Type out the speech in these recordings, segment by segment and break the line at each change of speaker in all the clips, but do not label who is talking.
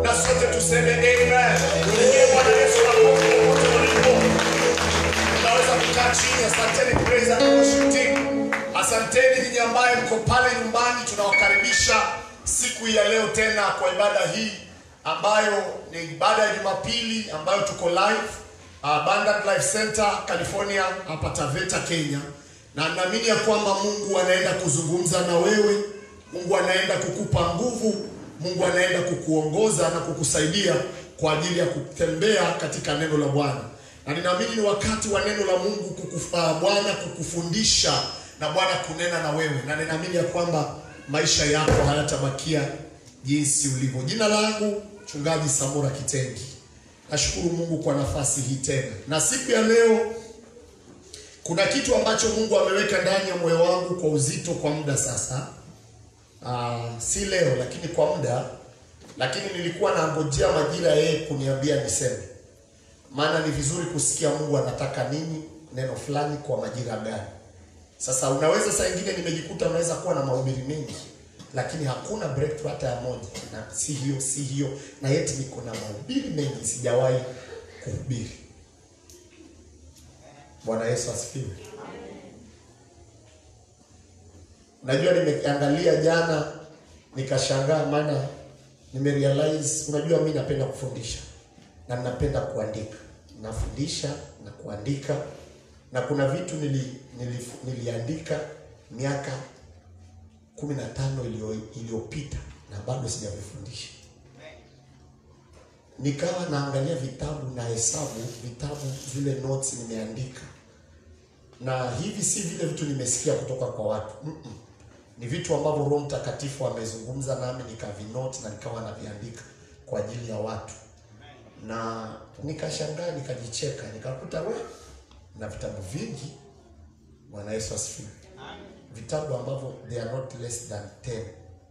na sote tuseme amen. Ndiye Bwana Yesu makofi popote ulipo. Unaweza kukaa chini. Asanteni praise and worship team. Asanteni ninyi ambaye mko pale nyumbani, tunawakaribisha siku ya leo tena kwa ibada hii ambayo ni ibada ya Jumapili ambayo tuko live uh, Abundant Life Center California hapa Taveta Kenya, na naamini ya kwamba Mungu anaenda kuzungumza na wewe. Mungu anaenda kukupa nguvu. Mungu anaenda kukuongoza na kukusaidia kwa ajili ya kutembea katika neno la Bwana, na ninaamini ni wakati wa neno la Mungu kukufa, Bwana kukufundisha na Bwana kunena na wewe, na ninaamini ya kwamba maisha yako hayatabakia jinsi ulivyo. Jina langu Mchungaji Samora Kitengi. Nashukuru Mungu kwa nafasi hii tena, na siku ya leo kuna kitu ambacho Mungu ameweka ndani ya moyo wangu kwa uzito kwa muda sasa. Uh, si leo lakini kwa muda, lakini nilikuwa nangojea majira yeye kuniambia niseme, maana ni vizuri kusikia Mungu anataka nini, neno fulani kwa majira gani. Sasa unaweza saa ingine nimejikuta unaweza kuwa na mahubiri mengi lakini hakuna breakthrough hata ya moja, na si hiyo si hiyo, na yeti niko na mahubiri mengi sijawahi kuhubiri. Bwana Yesu asifiwe. Unajua, nimeangalia jana nikashangaa, maana nimerealize, unajua mimi napenda kufundisha na ninapenda kuandika, nafundisha na kuandika, na kuna vitu nili, nili, niliandika miaka kumi na tano iliyopita na bado sijavifundisha. Nikawa naangalia vitabu na hesabu vitabu zile notes nimeandika, na hivi si vile vitu nimesikia kutoka kwa watu mm -mm. Ni vitu ambavyo Roho Mtakatifu amezungumza nami nikavinoti na nikawa naviandika kwa ajili ya watu, na nikashangaa nikajicheka, nikakuta we na vitabu vingi. Bwana Yesu asifiwe vitabu ambavyo they are not less than 10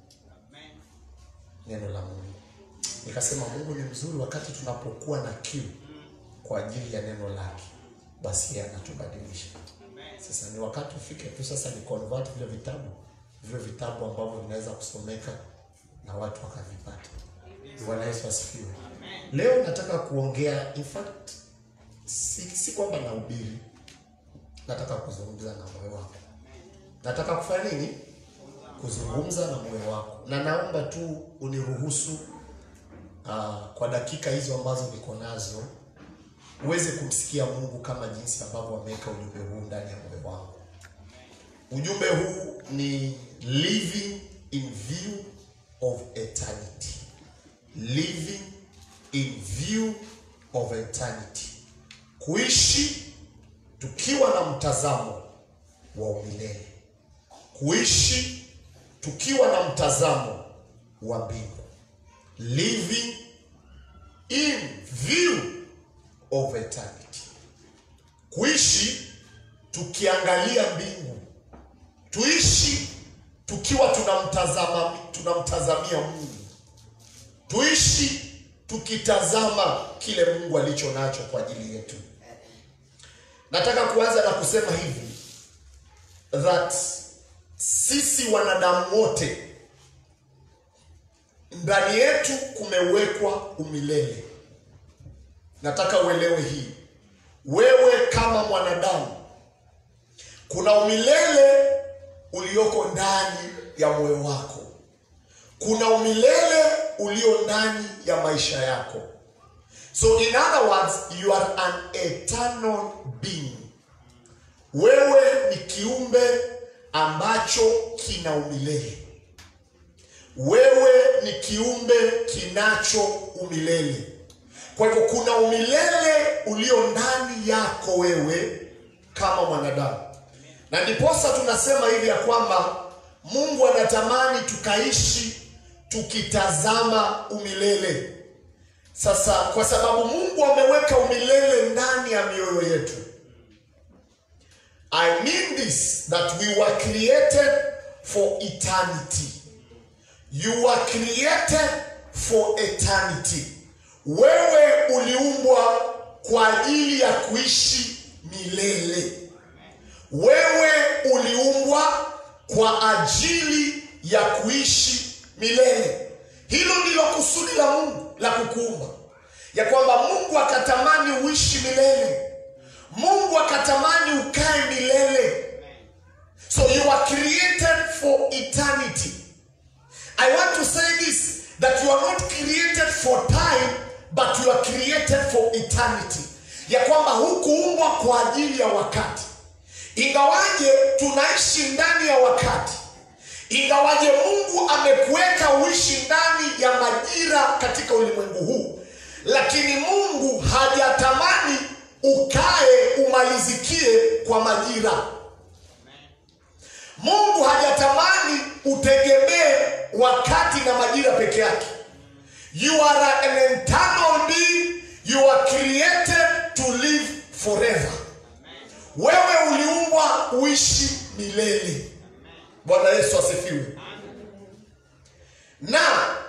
neno la Mungu. Nikasema Mungu ni mzuri, wakati tunapokuwa na kiu kwa ajili ya neno lake, basi yeye anatubadilisha. Sasa ni wakati ufike tu sasa ni convert vile vitabu vile vitabu ambavyo vinaweza kusomeka na watu wakavipata. Bwana Yesu asifiwe. Leo nataka kuongea, in fact si, si kwamba nahubiri, nataka kuzungumza na moyo wako nataka kufanya nini? Kuzungumza na moyo wako, na naomba tu uniruhusu uh, kwa dakika hizo ambazo niko nazo uweze kumsikia Mungu kama jinsi ambavyo ameweka ujumbe huu ndani ya moyo wangu. Ujumbe huu ni living in view of eternity, living in view of eternity, kuishi tukiwa na mtazamo wa umilele kuishi tukiwa na mtazamo wa mbingu, living in view of eternity, kuishi tukiangalia mbingu, tuishi tukiwa tunamtazama tunamtazamia Mungu, tuishi tukitazama kile Mungu alicho nacho kwa ajili yetu. Nataka kuanza na kusema hivi that sisi wanadamu wote ndani yetu kumewekwa umilele. Nataka uelewe hii, wewe kama mwanadamu, kuna umilele ulioko ndani ya moyo wako, kuna umilele ulio ndani ya maisha yako. So in other words, you are an eternal being. Wewe ni kiumbe ambacho kina umilele. Wewe ni kiumbe kinacho umilele. Kwa hivyo kuna umilele ulio ndani yako wewe kama mwanadamu, na ndiposa tunasema hivi ya kwamba Mungu anatamani tukaishi tukitazama umilele. Sasa kwa sababu Mungu ameweka umilele ndani ya mioyo yetu I mean this that we were created for eternity. You were created for eternity. Wewe uliumbwa kwa ajili ya kuishi milele. Wewe uliumbwa kwa ajili ya kuishi milele. Hilo ndilo kusudi la Mungu. la kukuumba, ya kwamba Mungu akatamani uishi milele, Mungu akatamani ukae milele. So you are created for eternity. I want to say this that you are not created for time but you are created for eternity, ya kwamba hukuumbwa kwa ajili ya wakati. Ingawaje tunaishi ndani ya wakati, ingawaje Mungu amekuweka uishi ndani ya majira katika ulimwengu huu, lakini Mungu hajatamani ukae umalizikie kwa majira. Mungu hajatamani utegemee wakati na majira peke yake. You are an eternal being, you are created to live forever. Wewe uliumbwa uishi milele. Bwana Yesu asifiwe. Na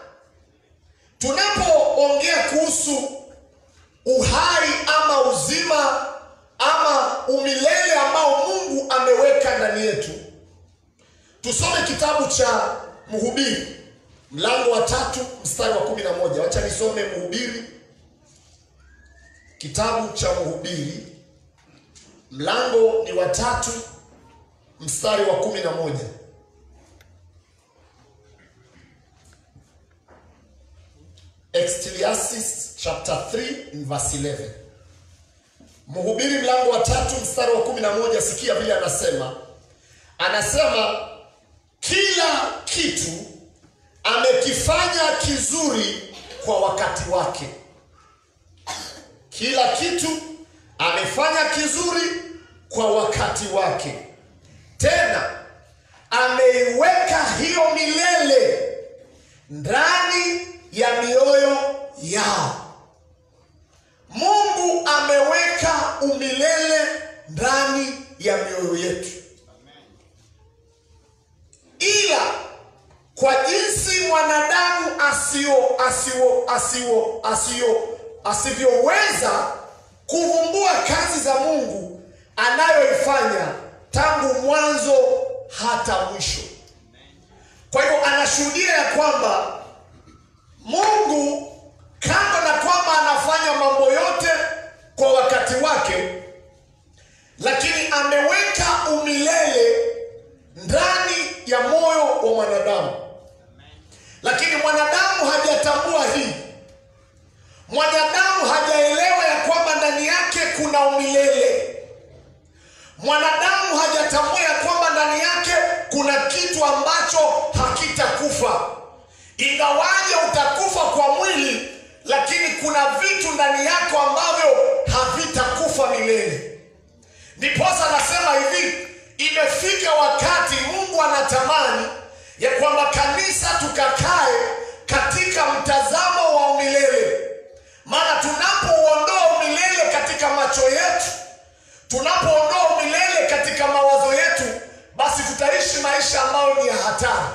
tunapoongea kuhusu uhai ama uzima ama umilele ambao Mungu ameweka ndani yetu, tusome kitabu cha Mhubiri mlango wa tatu mstari wa kumi na moja. Wacha nisome Mhubiri, kitabu cha Mhubiri mlango ni wa tatu mstari wa kumi na moja. Ecclesiastes chapter 3 in verse 11. Mhubiri mlango wa tatu mstari wa kumi na moja. Sikia vile anasema, anasema kila kitu amekifanya kizuri kwa wakati wake. Kila kitu amefanya kizuri kwa wakati wake, tena ameiweka hiyo milele ndani ya mioyo yao. Mungu ameweka umilele ndani ya mioyo yetu, ila kwa jinsi mwanadamu asio asio asio asio asivyoweza kuvumbua kazi za Mungu anayoifanya tangu mwanzo hata mwisho. Kwa hivyo anashuhudia ya kwamba Mungu kando na kwamba anafanya mambo yote kwa wakati wake, lakini ameweka umilele ndani ya moyo wa mwanadamu, lakini mwanadamu hajatambua hii. Mwanadamu hajaelewa ya kwamba ndani yake kuna umilele. Mwanadamu hajatambua ya kwamba ndani yake kuna kitu ambacho hakitakufa. Ingawaje utakufa kwa mwili, lakini kuna vitu ndani yako ambavyo havitakufa milele. Ndiposa anasema hivi, imefika wakati Mungu anatamani ya kwamba kanisa tukakae katika mtazamo wa umilele. Maana tunapouondoa umilele katika macho yetu, tunapoondoa umilele katika mawazo yetu, basi tutaishi maisha ambayo ni ya hatari.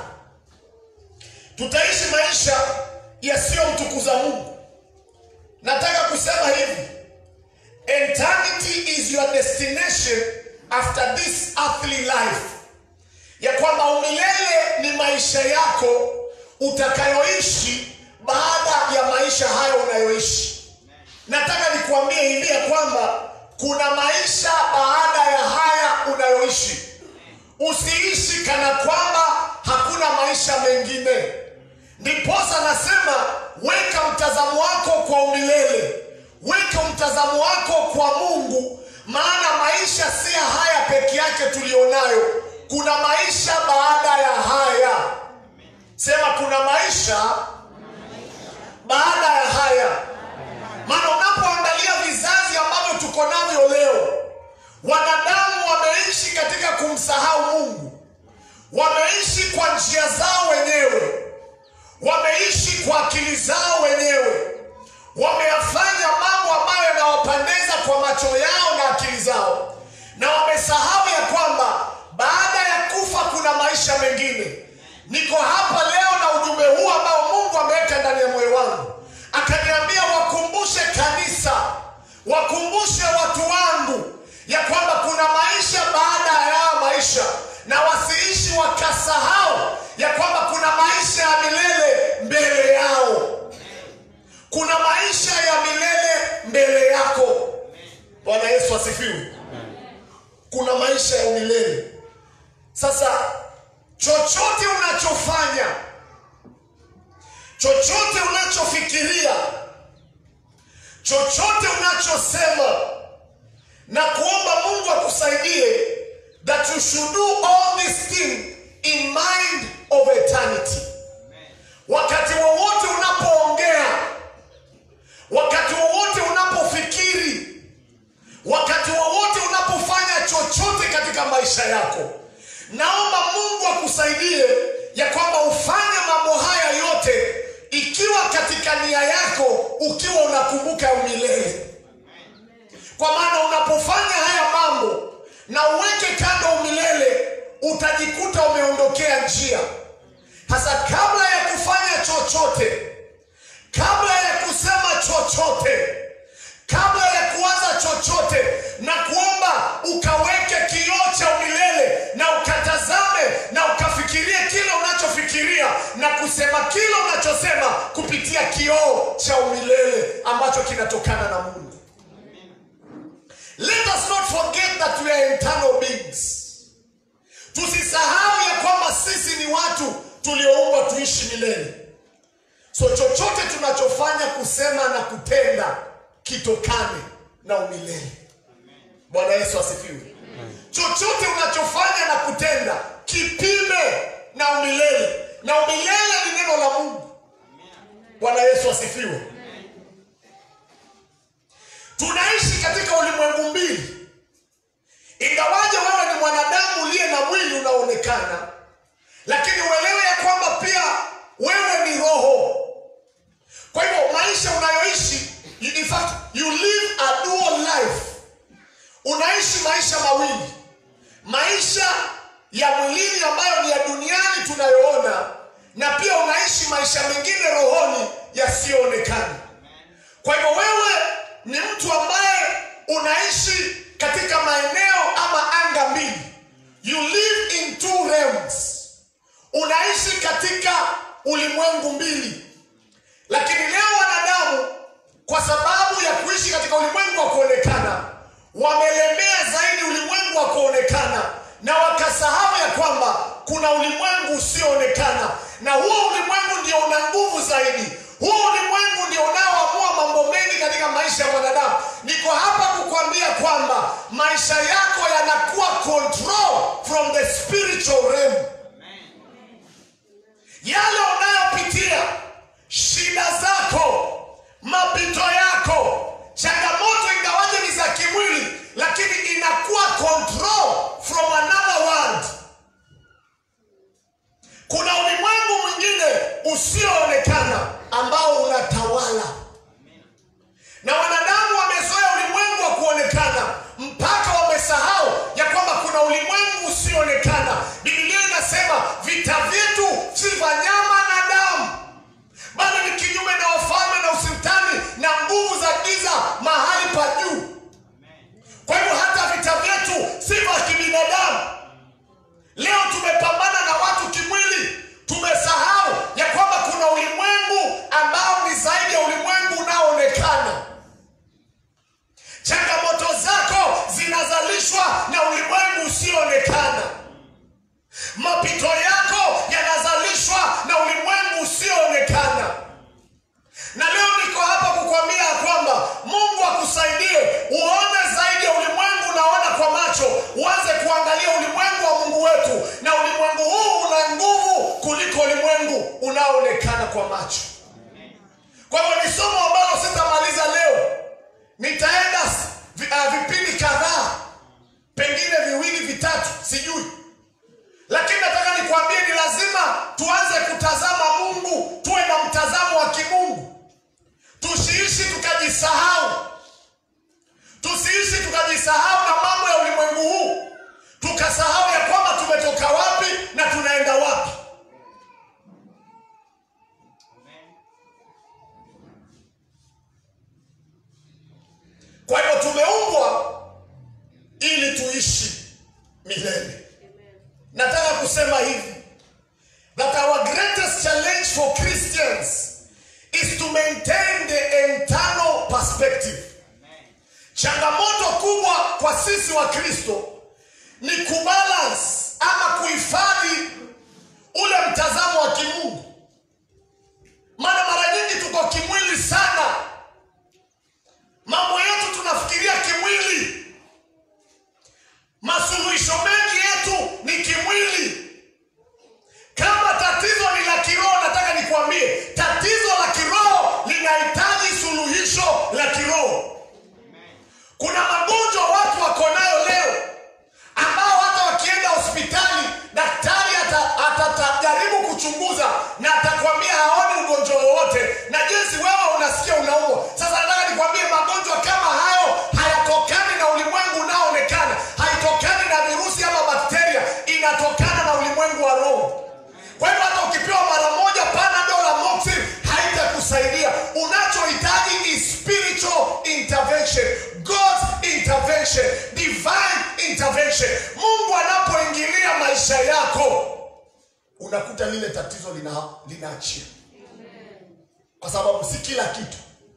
Tutaishi maisha yasiyomtukuza Mungu. Nataka kusema hivi, eternity is your destination after this earthly life, ya kwamba umilele ni maisha yako utakayoishi baada ya maisha hayo unayoishi. Nataka nikuambie hivi ya kwamba kuna maisha baada ya haya unayoishi. Usiishi kana kwamba hakuna maisha mengine. Ndiposa nasema weka mtazamo wako kwa umilele, weka mtazamo wako kwa Mungu, maana maisha si ya haya peke yake tulionayo. Kuna maisha baada ya haya. Sema kuna maisha baada ya haya. Maana unapoangalia vizazi ambavyo tuko navyo leo, wanadamu wameishi katika kumsahau Mungu, wameishi kwa njia zao wenyewe, wameishi kwa akili zao wenyewe, wameyafanya mambo ambayo yanawapendeza kwa macho yao na akili zao, na wamesahau ya kwamba baada ya kufa kuna maisha mengine. Niko hapa leo na ujumbe huu ambao Mungu ameweka ndani ya moyo wangu, akaniambia wakumbushe kanisa, wakumbushe watu wangu ya kwamba kuna maisha baada ya maisha, na wasiishi wakasahau ya kwamba kuna maisha ya milele mbele yao. kuna maisha ya milele mbele yako bwana yesu asifiwe kuna maisha ya milele sasa chochote unachofanya chochote unachofikiria chochote unachosema na kuomba mungu akusaidie that you should do all these things in mind of eternity wakati wowote unapoongea wakati wowote unapofikiri wakati wowote unapofanya chochote katika maisha yako naomba mungu akusaidie ya kwamba ufanye mambo haya yote ikiwa katika nia yako ukiwa unakumbuka umilele kwa maana unapofanya haya mambo na uweke kando umilele utajikuta umeondokea njia hasa kabla ya kufanya chochote kabla ya kusema chochote kabla ya kuanza chochote na kuomba ukaweke kioo cha umilele na ukatazame na ukafikirie kile unachofikiria na kusema kile unachosema kupitia kioo cha umilele ambacho kinatokana na mungu let us not forget that we are eternal beings tusisahau ya kwamba sisi ni watu tulioumbwa tuishi milele so chochote tunachofanya kusema na kutenda kitokane na umilele bwana yesu asifiwe chochote unachofanya na kutenda kipime na umilele na umilele ni neno la mungu bwana yesu asifiwe tunaishi katika ulimwengu mbili ingawaje wewe ni mwanadamu uliye na mwili unaonekana lakini uelewe ya kwamba pia wewe ni roho kwa hivyo maisha unayoishi in fact you live a dual life unaishi maisha mawili maisha ya mwilini ambayo ni ya duniani tunayoona na pia unaishi maisha mengine rohoni yasiyoonekana kwa hivyo wewe ni mtu ambaye unaishi katika maeneo ama anga mbili you live in two realms unaishi katika ulimwengu mbili lakini leo wanadamu kwa sababu ya kuishi katika ulimwengu wa kuonekana wamelemea zaidi ulimwengu wa kuonekana na wakasahau ya kwamba kuna ulimwengu usioonekana na huo ulimwengu ndio una nguvu zaidi huo ulimwengu ndio unaoamua mambo mengi katika maisha ya mwanadamu niko hapa kukwambia kwamba maisha yako yanakuwa control from the spiritual realm yale unayopitia shida zako mapito yako changamoto ingawaje ni za kimwili lakini inakuwa control from another world kuna ulimwengu mwingine usioonekana ambao unatawala na wanadamu wamezoea ulimwengu wa kuonekana mpaka wamesahau ya kwamba kuna ulimwengu usioonekana biblia inasema vita vyetu si vya nyama na damu bali ni kinyume na wafalme na usultani na nguvu za giza mahali pa juu kwa hivyo hata vita vyetu si vya kibinadamu leo tumepambana na watu kimwili tumesahau ya kwamba kuna ulimwengu ambao ni zaidi ya ulimwengu unaoonekana changamoto zako zinazalishwa na ulimwengu usioonekana mapito yako yanazalishwa na ulimwengu usioonekana na leo niko hapa kukwambia ya kwamba mungu akusaidie uone zaidi ya ulimwengu unaona kwa macho uanze kuangalia ulimwengu wa mungu wetu na ulimwengu huu una nguvu kuliko ulimwengu unaoonekana kwa macho kwa hivyo ni somo ambalo sitamaliza leo nitaenda vi- uh, vipindi kadhaa pengine viwili vitatu sijui lakini nataka nikwambie ni lazima tuanze kutazama mungu tuwe na mtazamo wa kimungu tusiishi tukajisahau tusiishi tukajisahau na mambo ya ulimwengu huu tukasahau ya kwamba tumetoka wapi na tunaenda wapi changamoto kubwa kwa sisi wa kristo ni kubalance ama kuhifadhi ule mtazamo wa kimungu maana mara nyingi tuko kimwili sana mambo yetu tunafikiria kimwili masuluhisho mengi yetu ni kimwili kama tatizo ni la kiroho nataka nikuambie tatizo la kiroho linahitaji suluhisho la kiroho kuna magonjwa watu wako nayo leo ambao hata wakienda hospitali daktari ata- atajaribu kuchunguza na atakwambia haoni ugonjwa wowote na jinsi wewe unasikia unaumwa sasa nataka nikwambie magonjwa kama hayo hayatokani na ulimwengu unaoonekana haitokani na virusi ama bakteria inatokana na ulimwengu wa roho kwa hivyo hata ukipewa mara moja panadol amoxil haitakusaidia unachohitaji is spiritual intervention god's intervention divine intervention mungu anapoingilia maisha yako unakuta lile tatizo lina linaachia kwa sababu si kila kitu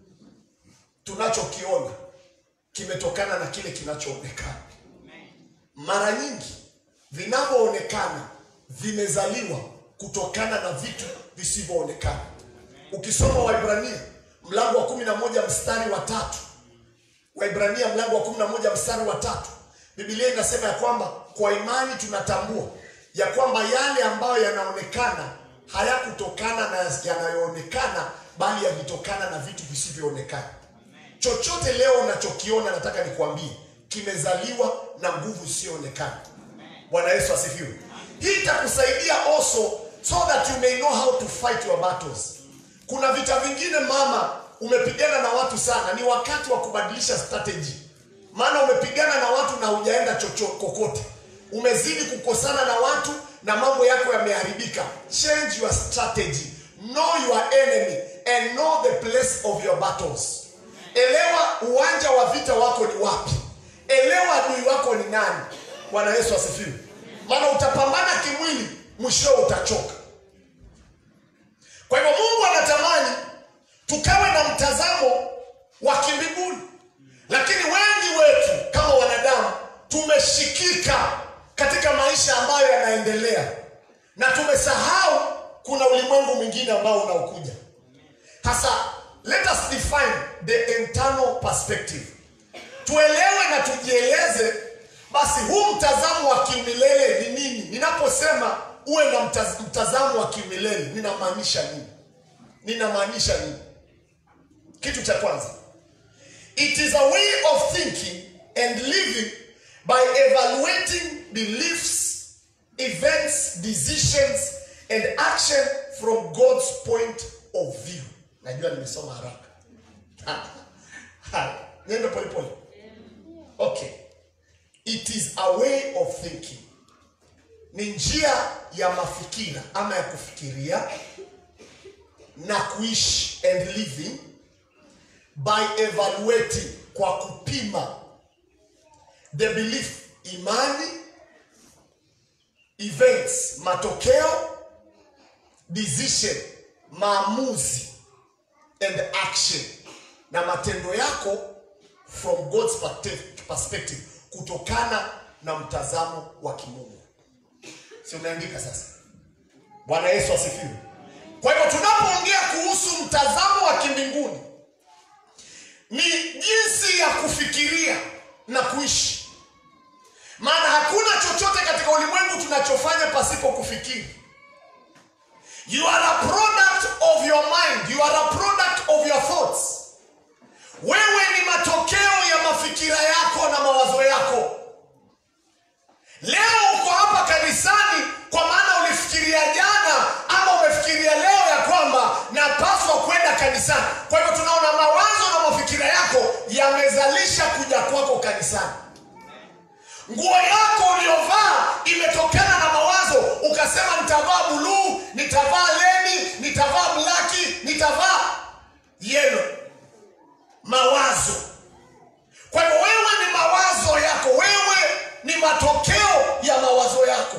tunachokiona kimetokana na kile kinachoonekana mara nyingi vinavyoonekana vimezaliwa kutokana na vitu visivyoonekana ukisoma waibrania mlango wa kumi na moja mstari wa tatu waibrania mlango wa kumi na moja mstari wa tatu bibilia inasema ya kwamba kwa imani tunatambua ya kwamba yale ambayo yanaonekana hayakutokana na yanayoonekana bali yalitokana na vitu visivyoonekana chochote leo unachokiona nataka nikuambie kimezaliwa na nguvu isiyoonekana bwana yesu asifiwe hii itakusaidia also so that you may know how to fight your battles kuna vita vingine mama umepigana na watu sana ni wakati wa kubadilisha strategy maana umepigana na watu na hujaenda chocho kokote umezidi kukosana na watu na mambo yako yameharibika change your strategy know your enemy and know the place of your battles elewa uwanja wa vita wako ni wapi elewa adui wako ni nani bwana yesu asifiwe maana utapambana kimwili mwishowe utachoka kwa hivyo mungu anatamani tukawe na mtazamo wa kimbinguni lakini wengi wetu kama wanadamu tumeshikika katika maisha ambayo yanaendelea na tumesahau kuna ulimwengu mwingine ambao unaokuja hasa let us define the internal perspective tuelewe na tujieleze basi huu mtazamo wa kiumilele ni nini ninaposema uwe na mtaz, mtazamo wa kiumilele ninamaanisha nini ninamaanisha nini kitu cha kwanza it is a way of thinking and living by evaluating beliefs events decisions and action from god's point of view najua nimesoma haraka niende polepole okay it is a way of thinking ni njia ya mafikira ama ya kufikiria na kuishi and living by evaluating kwa kupima the belief imani events matokeo decision maamuzi and action na matendo yako from god's perspective- perspective kutokana na mtazamo wa kimungu si umeandika sasa bwana yesu asifiwe kwa hivyo tunapoongea kuhusu mtazamo wa kimbinguni ni jinsi ya kufikiria na kuishi maana hakuna chochote katika ulimwengu tunachofanya pasipo kufikiri you are a product of your mind you are a product of your thoughts wewe ni matokeo ya mafikira yako na mawazo yako leo uko hapa kanisani kwa maana ulifikiria jana ama umefikiria leo ya kwamba napaswa kwenda kanisani kwa hivyo tunaona mawazo na mafikira yako yamezalisha kuja kwako kanisani nguo yako uliyovaa imetokana na mawazo ukasema nitavaa buluu nitavaa leni nitavaa blaki nitavaa yelo mawazo kwa hivyo wewe ni mawazo yako wewe ni matokeo ya mawazo yako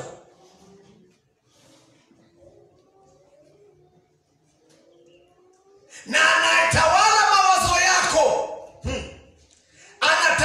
na anayetawala mawazo yako hmm, anatawala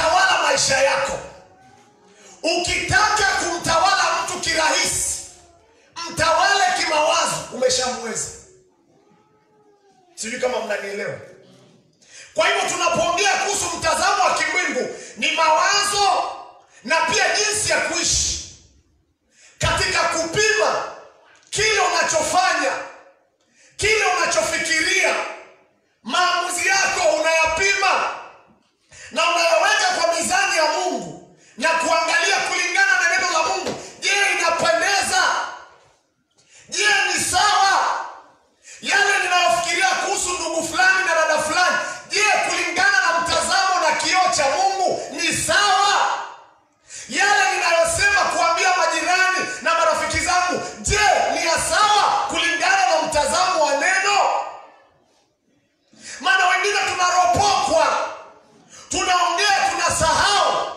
unanielewa kwa hivyo tunapoongea kuhusu mtazamo wa kimwingu ni mawazo na pia jinsi ya kuishi katika kupima kile unachofanya kile unachofikiria maamuzi yako unayapima na unayaweka kwa mizani ya mungu na kuangalia kulingana na neno la mungu je inapendeza je ni sawa yale ninayofikiria kuhusu ndugu fulani na dada fulani je kulingana na mtazamo na kioo cha mungu ni sawa yale ninayosema kuambia majirani na marafiki zangu je ni ya sawa kulingana na mtazamo wa neno maana wengine tunaropokwa tunaongea tunasahau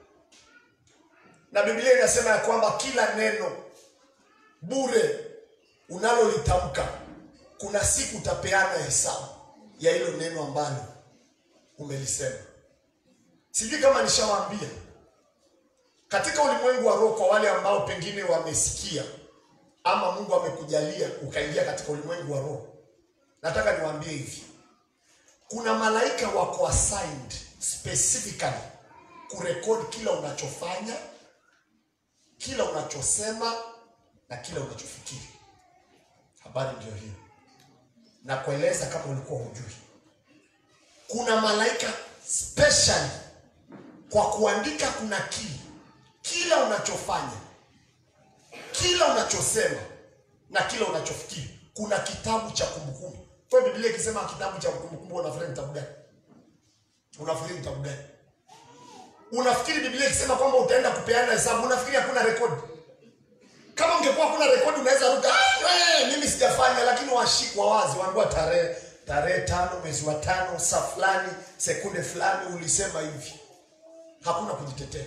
na biblia inasema ya kwamba kila neno bure unalolitamka kuna siku utapeana hesabu ya hilo neno ambalo umelisema sijui kama nishawaambia katika ulimwengu wa roho kwa wale ambao pengine wamesikia ama mungu amekujalia ukaingia katika ulimwengu wa roho nataka niwaambie hivi kuna malaika wako assigned specifically kurekodi kila unachofanya kila unachosema na kila unachofikiri habari ndio hiyo na kueleza kama ulikuwa hujui kuna malaika specially kwa kuandika kuna kili kila unachofanya kila unachosema na kila unachofikiri kuna kitabu cha kumbukumbu kwa hiyo biblia ikisema kitabu cha kumbukumbu unafikiri ni kitabu gani unafikiri ni kitabu gani unafikiri biblia ikisema kwamba utaenda kupeana hesabu unafikiri hakuna rekodi kama ungekuwa kuna rekodi unaweza ruka "Ah, eh, mimi sijafanya lakini washikwa wazi waambiwa tarehe tarehe tano mwezi wa tano saa fulani sekunde fulani ulisema hivi hakuna kujitetea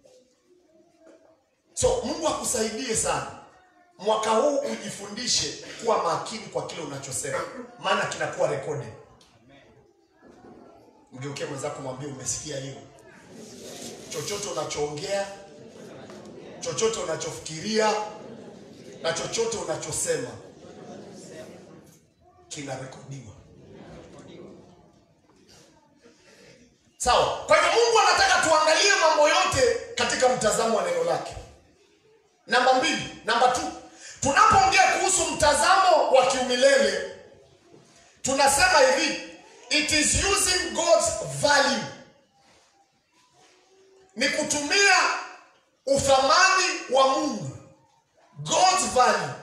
so mungu akusaidie sana mwaka huu ujifundishe kuwa makini kwa kile unachosema maana kinakuwa rekodi mgeukie mwenzako mwambie umesikia hiyo chochote unachoongea chochote unachofikiria na chochote unachosema kinarekodiwa sawa kwa hivyo mungu anataka tuangalie mambo yote katika mtazamo wa neno lake namba mbili namba t tunapoongea kuhusu mtazamo wa kiumilele tunasema hivi it is using god's value ni kutumia uthamani wa mungu god's value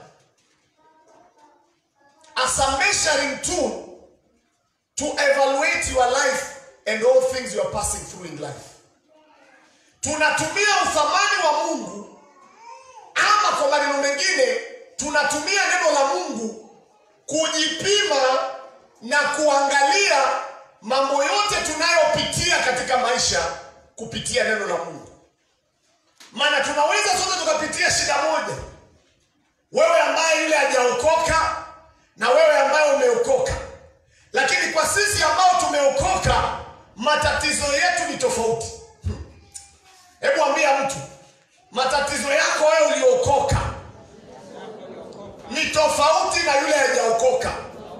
as a measuring tool to evaluate your life and all things you are passing through in life tunatumia uthamani wa mungu ama kwa maneno mengine tunatumia neno la mungu kujipima na kuangalia mambo yote tunayopitia katika maisha kupitia neno la mungu maana tunaweza sote tukapitia shida moja wewe ambaye yule hajaokoka na wewe ambaye umeokoka lakini kwa sisi ambao tumeokoka matatizo yetu ni tofauti hebu ambia mtu matatizo yako wewe uliokoka ni tofauti na yule hajaokoka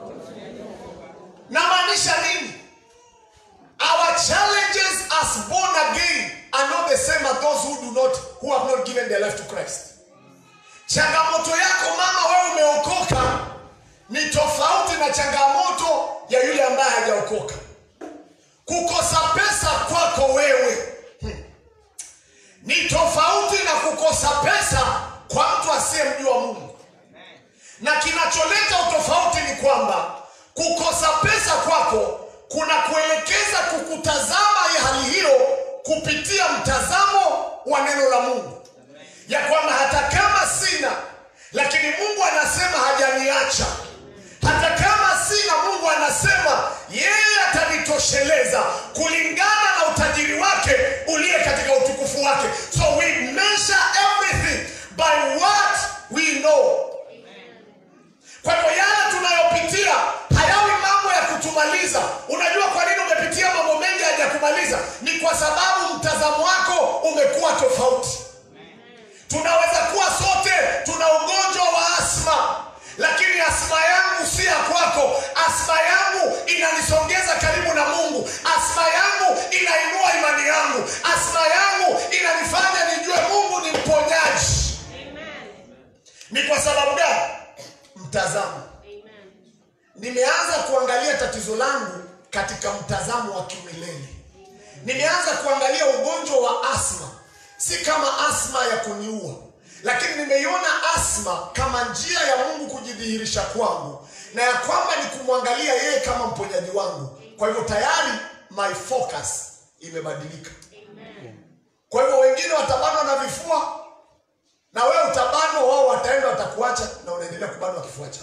namaanisha nini our challenges as born again are not the same as those who do not who have not given their life to christ changamoto yako mama wewe umeokoka ni tofauti na changamoto ya yule ambaye hajaokoka kukosa pesa kwako wewe hmm, ni tofauti na kukosa pesa kwa mtu asiyemjua mungu na kinacholeta utofauti ni kwamba kukosa pesa kwako kuna kuelekeza kukutazama ya hali hiyo kupitia mtazamo wa neno la mungu ya kwamba hata kama sina lakini mungu anasema hajaniacha hata kama sina mungu anasema yeye atanitosheleza kulingana na utajiri wake uliye katika utukufu wake so we measure everything by what we know kwa hivyo yale tunayopitia hayawi mambo ya kutumaliza unajua kwa nini umepitia mambo mengi hajakumaliza ni kwa sababu mtazamo wako umekuwa tofauti tunaweza kuwa sote tuna ugonjwa wa asma lakini asma yangu si ya kwako asma yangu inani karibu na mungu asma yangu inainua imani yangu asma yangu inanifanya nijue mungu ni mponyaji ni kwa sababu gani mtazamo nimeanza kuangalia tatizo langu katika mtazamo wa kimilele nimeanza kuangalia ugonjwa wa asma si kama asma ya kuniua lakini nimeiona asma kama njia ya mungu kujidhihirisha kwangu na ya kwamba ni kumwangalia yeye kama mponyaji wangu kwa hivyo tayari my focus imebadilika kwa hivyo wengine watabanwa na vifua na wewe utabanwa wao wataenda watakuacha na unaendelea kubanwa kifua chako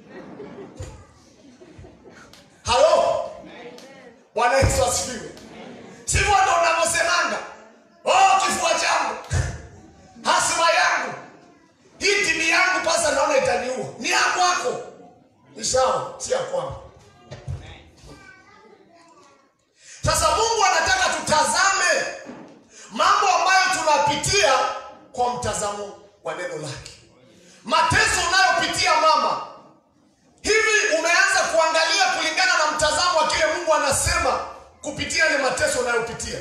halo bwana yesu asifiwe sivyo ndo unavyosemanga oh kifua changu hasima yangu hii timu yangu pasa naona itaniua ni ya kwako ni sawa si ya kwangu sasa mungu anataka tutazame mambo ambayo tunapitia kwa mtazamo wa neno lake mateso unayopitia mama hivi umeanza kuangalia kulingana na mtazamo wa kile mungu anasema kupitia ile mateso unayopitia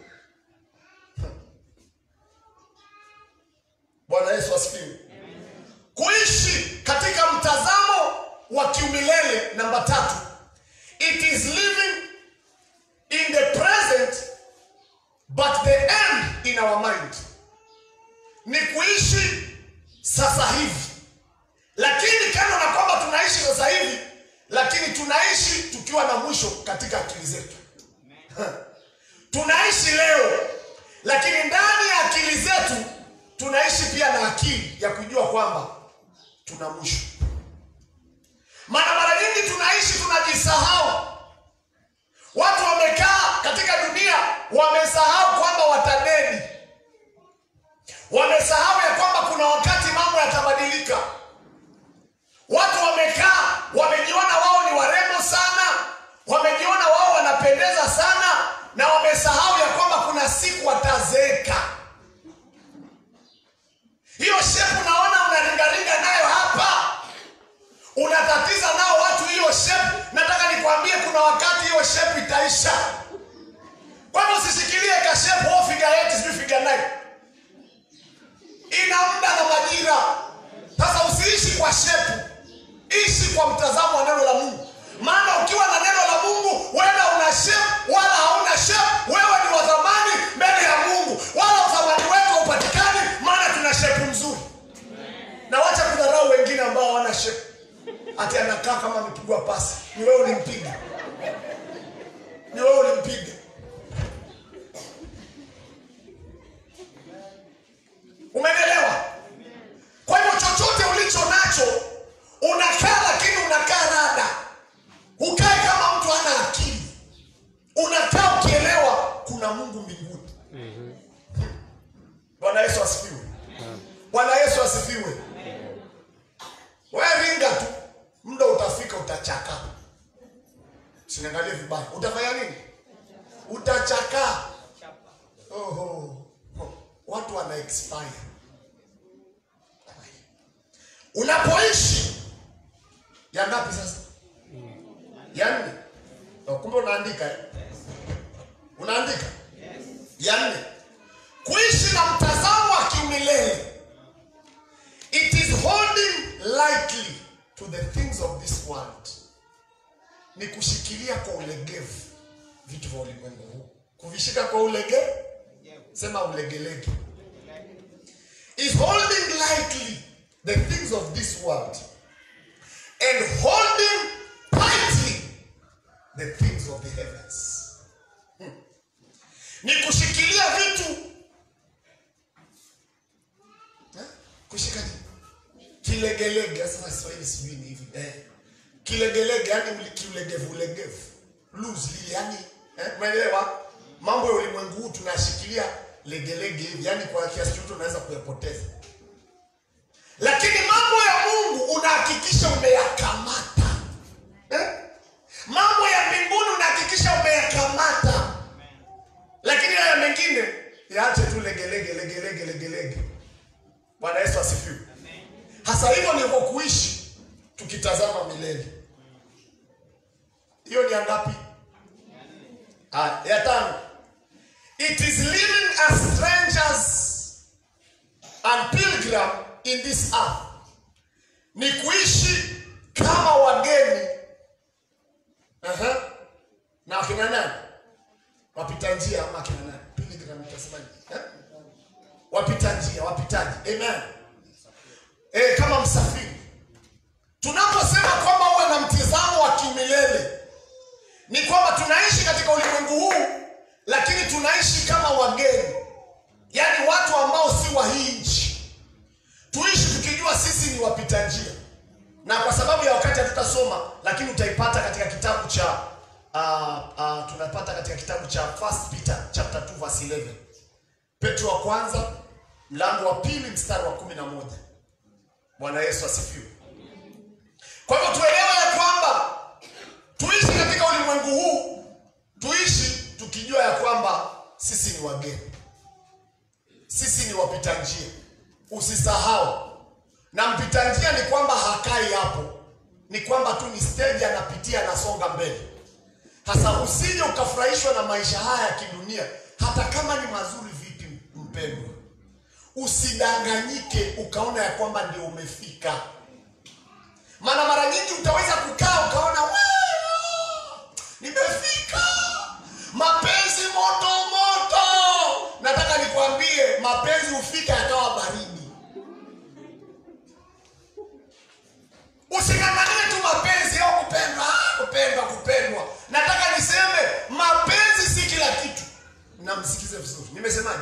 bwana yesu asifiwe kuishi katika mtazamo wa kiumilele namba tatu it is living in the present but the end in our mind ni kuishi sasa hivi lakini kando na kwamba tunaishi sasa hivi lakini tunaishi tukiwa na mwisho katika akili zetu tunaishi leo lakini ndani ya akili zetu tunaishi pia na akili ya kujua kwamba tuna mwisho maana mara nyingi tunaishi tunajisahau watu wamekaa katika dunia wamesahau kwamba watadedi wamesahau ya kwamba kuna wakati mambo yatabadilika watu wamekaa wamejiona wao ni warembo sana wamejiona wao wanapendeza sana na wamesahau ya kwamba kuna siku watazeeka hiyo shepu naona unaringaringa nayo hapa unatatiza nao watu hiyo shepu nataka nikwambie kuna wakati hiyo shepu itaisha kwani usishikilie kashepu au figa yeti sijui figa nine ina muda na majira sasa usiishi kwa shepu ishi kwa mtazamo wa neno la mungu maana ukiwa na neno la mungu wenda una shepu wala hauna shepu wewe ni wa thamani mbele ya mungu wala uthamani wetu haupatikani maana tuna shepu nzuri na wacha kudharau wengine ambao hawana shepu ati anakaa kama amepigwa pasi ni wewe ulimpiga ni wewe ulimpiga umenielewa kwa hivyo chochote ulicho nacho unakaa lakini unakaa rada hukae kama mtu ana akili unakaa ukielewa kuna mungu mbinguni bwana yesu asifiwe bwana yesu asifiwe we ringa tu muda utafika utachaka siniangalie vibaya utafanya nini utachakaa Oho. watu wana expire unapoishi ya ngapi sasa ya nne Oh, kumbe unaandika eh? unaandika ya nne kuishi na mtazamo wa kiumilele it is holding lightly to the things of this world ni kushikilia kwa ulegevu vitu vya ulimwengu huu kuvishika kwa ulege sema ulegelege is holding lightly the things of this world and holding tightly the things of the heavens Hmm. ni kushikilia vitu Eh? kushika nini? kilegelege sasa Kiswahili sijui ni hivi eh. kilegelege yani kiulegevu ulegevu loosely yani eh, umeelewa mambo ya ulimwengu huu tunashikilia legelege hivi yani kwa kiasi chote unaweza kuyapoteza lakini mambo ya mungu unahakikisha umeyakamata eh? mambo ya mbinguni unahakikisha umeyakamata lakini haya mengine yaache tu legelege legelege legelege bwana yesu asifiwe hasa hivyo ndivyo kuishi tukitazama milele hiyo ni ya ngapi Ah, ya tano. It is living as strangers and pilgrim in this earth. Ni kuishi kama wageni. Aha. Na akina nani? Wapita njia ama akina nani? Pilgrim utasemaje? Eh? Wapita njia, wapitaji. Amen. Eh, kama msafiri. Tunaposema kwamba uwe na mtizamo wa kiumilele ni kwamba tunaishi katika ulimwengu huu, lakini tunaishi kama wageni, yaani watu ambao si wa hii nchi. Tuishi tukijua sisi ni wapita njia, na kwa sababu ya wakati hatutasoma, lakini utaipata katika kitabu cha uh, uh, tunapata katika kitabu cha First Peter chapter 2 verse 11, Petro wa kwanza mlango wa pili mstari wa kumi na moja. Bwana Yesu asifiwe. Kwa hivyo tuelewe ya kwamba tuishi katika ulimwengu huu, tuishi tukijua ya kwamba sisi ni wageni, sisi ni wapita njia. Usisahau, na mpita njia ni kwamba hakai hapo, ni kwamba tu ni stage anapitia, anasonga mbele. Hasa usije ukafurahishwa na maisha haya ya kidunia, hata kama ni mazuri vipi, mpendwa, usidanganyike ukaona ya kwamba ndio umefika maana mara nyingi utaweza kukaa ukaona "Wow, nimefika mapenzi moto moto nataka nikwambie mapenzi hufika yakawa baridi using'ang'anie tu mapenzi au kupendwa ah, kupendwa kupendwa nataka niseme mapenzi si kila kitu na msikize vizuri nimesemaje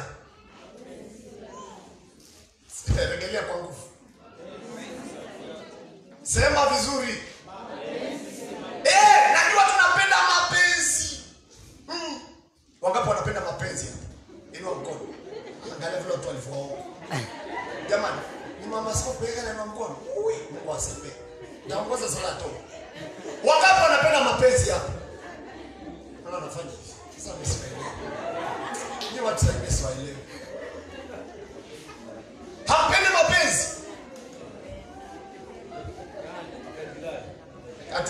regelea kwa nguvu Sema vizuri. Eh, najua tunapenda mapenzi. Mm. Wangapi wanapenda mapenzi hapa? Inua mkono. Angalia vile watu walivyo. Jamani, ni mama sio peka na inua mkono. Ui, Mungu asifiwe. Naongoza sala tu. Wangapi wanapenda mapenzi hapa? Mbona unafanya hivi? Sasa msielewe. Ni watu wa Yesu waelewe. Hampendi mapenzi? Ati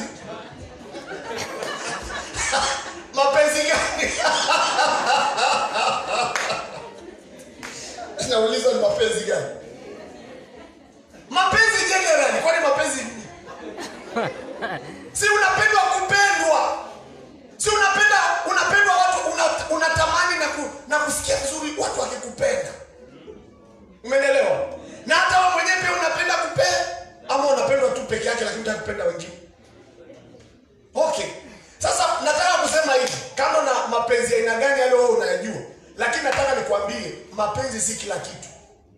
mapenzi gani? Nauliza ni mapenzi gani? Mapenzi generally, kwani mapenzi ni? Si unapendwa kupendwa. Si unapenda unapendwa watu una- unatamani na, ku, na kusikia vizuri watu wakikupenda. Umenielewa? Na hata wewe mwenyewe pia unapenda kupenda ama unapendwa tu peke yake lakini unataka kupenda wengine. Okay. Sasa nataka kusema hivi, kama na mapenzi ya aina gani yale wewe unayajua, lakini nataka nikwambie mapenzi si kila kitu.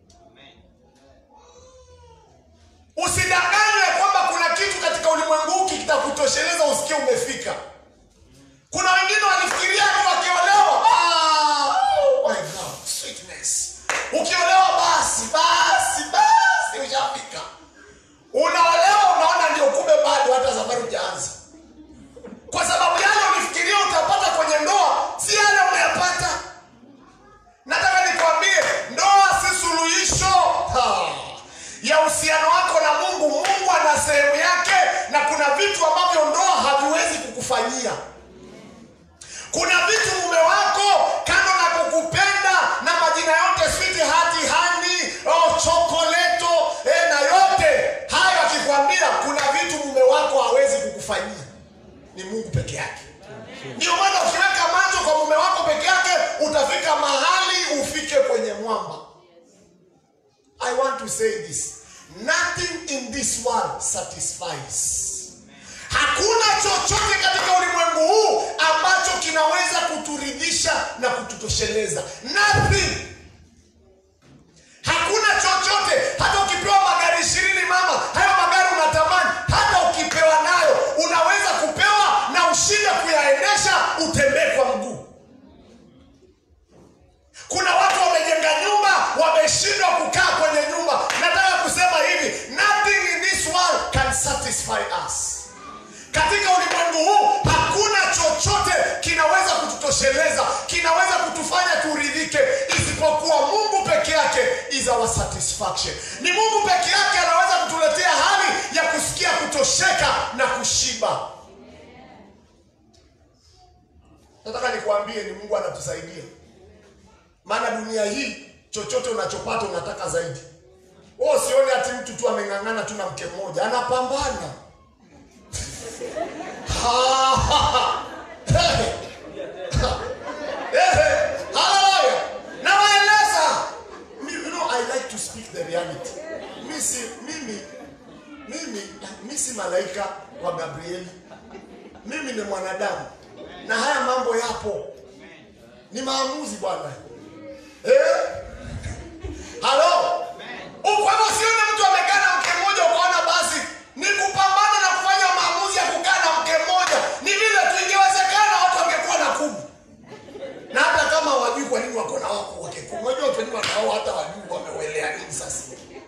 Usidanganywe ya kwamba kuna kitu katika ulimwengu huu kitakutosheleza usikie umefika. Kuna wengine walifikiria tu wakiolewa, ah, oh my God, sweetness. Ukiolewa basi basi basi ushafika. Unaolewa unaona ndio kumbe bado hata safari hujaanza kwa sababu yale ulifikiria utapata kwenye ndoa si yale umeyapata. Nataka nikwambie, ndoa si suluhisho ha, ya uhusiano wako na Mungu. Mungu ana sehemu yake, na kuna vitu ambavyo ndoa haviwezi kukufanyia. Kuna vitu mume wako kando na kukupenda na majina yote sweetheart, honey, oh, chokoleto eh, na yote hayo akikwambia, kuna vitu mume wako hawezi kukufanyia ni Mungu peke yake. Ndio maana ukiweka macho kwa mume wako peke yake utafika mahali ufike kwenye mwamba. I want to say this. Nothing in this world satisfies. Hakuna chochote katika ulimwengu huu ambacho kinaweza kuturidhisha na kututosheleza. Nothing. Hakuna chochote. Hata ukipewa magari ishirini mama, hayo magari unatamani, hata ukipewa nayo unaweza kupewa na ushinde kuyaendesha, utembee kwa mguu. Kuna watu wamejenga nyumba, wameshindwa kukaa kwenye nyumba. Nataka kusema hivi, nothing in this world can satisfy us. Katika ulimwengu huu hakuna chochote kinaweza kututosheleza, kinaweza kutufanya turidhike, isipokuwa Mungu peke yake is our satisfaction. Ni Mungu peke yake anaweza kutuletea hali ya kusikia kutosheka na kushiba. Nataka nikwambie ni Mungu anatusaidia, maana dunia hii chochote unachopata unataka zaidi. Wewe usione ati mtu tu ameng'ang'ana tu na mke mmoja, anapambana Ha, ha, ha. Hey. Hey, hallelujah. Nawaeleza. Mi- You know, I like to speak the reality. Mi si, mimi, mimi, mi si malaika wa Gabrieli. Mimi ni mwanadamu na haya mambo yapo, ni maamuzi bwana. Eh? Halo? Kwa hivyo sione mtu amekaa na mke mmoja ukaona basi ni kupambana na kufanya maamuzi ya kukaa na mke mmoja. Ni vile tu ingewezekana watu wangekuwa na kumi. Na hata kama wajui kwa nini wako na wako wake kumi. Unajua watu wengi wanao hata wajui wamewelea nini sasa.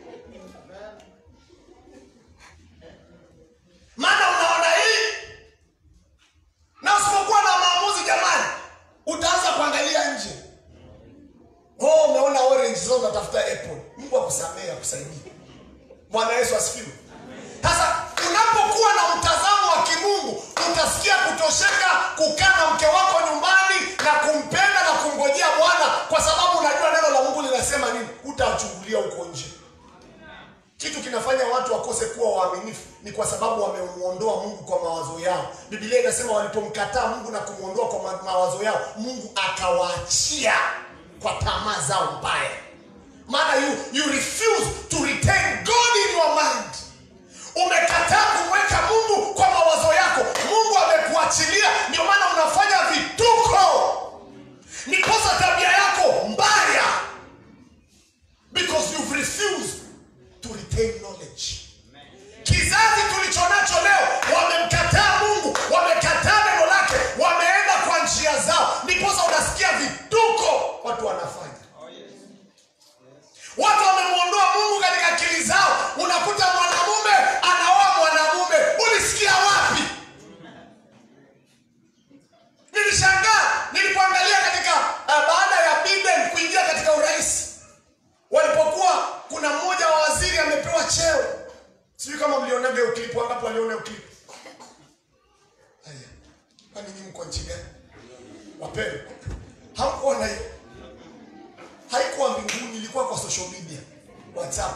Maana unaona hii na usipokuwa na maamuzi jamani, utaanza kuangalia nje. Oh, umeona orange sasa unatafuta apple. Mungu akusamehe akusaidie. Bwana Yesu asifiwe. Sasa unapokuwa na mtazamo wa kimungu, utasikia kutosheka kukaa na mke wako nyumbani na kumpenda na kumgojea Bwana, kwa sababu unajua neno la Mungu linasema nini. Utachungulia huko nje. Kitu kinafanya watu wakose kuwa waaminifu ni kwa sababu wamemuondoa Mungu kwa mawazo yao. Biblia inasema walipomkataa Mungu na kumuondoa kwa ma- mawazo yao, Mungu akawaachia kwa tamaa zao mbaya. Maana you, you refuse to retain God in your mind. Umekataa kumweka Mungu kwa mawazo yako. Mungu amekuachilia, ndio maana unafanya vituko. Ni kosa tabia yako mbaya because you've refused to retain knowledge. Kizazi tulicho nacho leo wamemkataa Mungu, wamekataa neno lake, wameenda kwa njia zao, ndiposa unasikia vituko watu wanafanya. Watu wamemwondoa Mungu katika akili zao. Unakuta mwanamume anaoa mwanamume, ulisikia wapi? Nilishangaa nilipoangalia katika uh, baada ya Biden kuingia katika urais, walipokuwa kuna mmoja wa waziri amepewa cheo, sijui kama mlionaga hiyo clip, wangapi waliona hiyo clip? Haya, kwani nyinyi mko nchi gani? Wapendwa, hamkuona hiyo? haikuwa mbinguni, ilikuwa kwa social media, WhatsApp.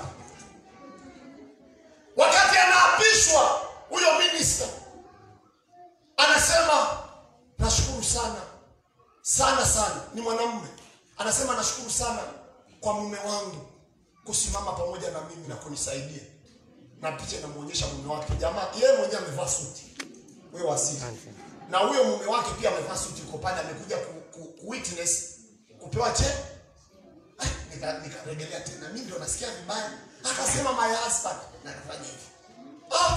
Wakati anaapishwa huyo minister anasema nashukuru sana sana sana, ni mwanamume anasema nashukuru sana kwa mume wangu kusimama pamoja na mimi na kunisaidia, na picha inamuonyesha mume wake. Jamaa yeye mwenyewe amevaa suti, huyo waziri, na huyo mume wake pia amevaa suti, uko pale amekuja ku, ku, ku witness kupewa cheo Ah, nika- nikaregelea tena, mimi ndio nasikia vibaya. Akasema my husband, na akafanya hivi. Ah,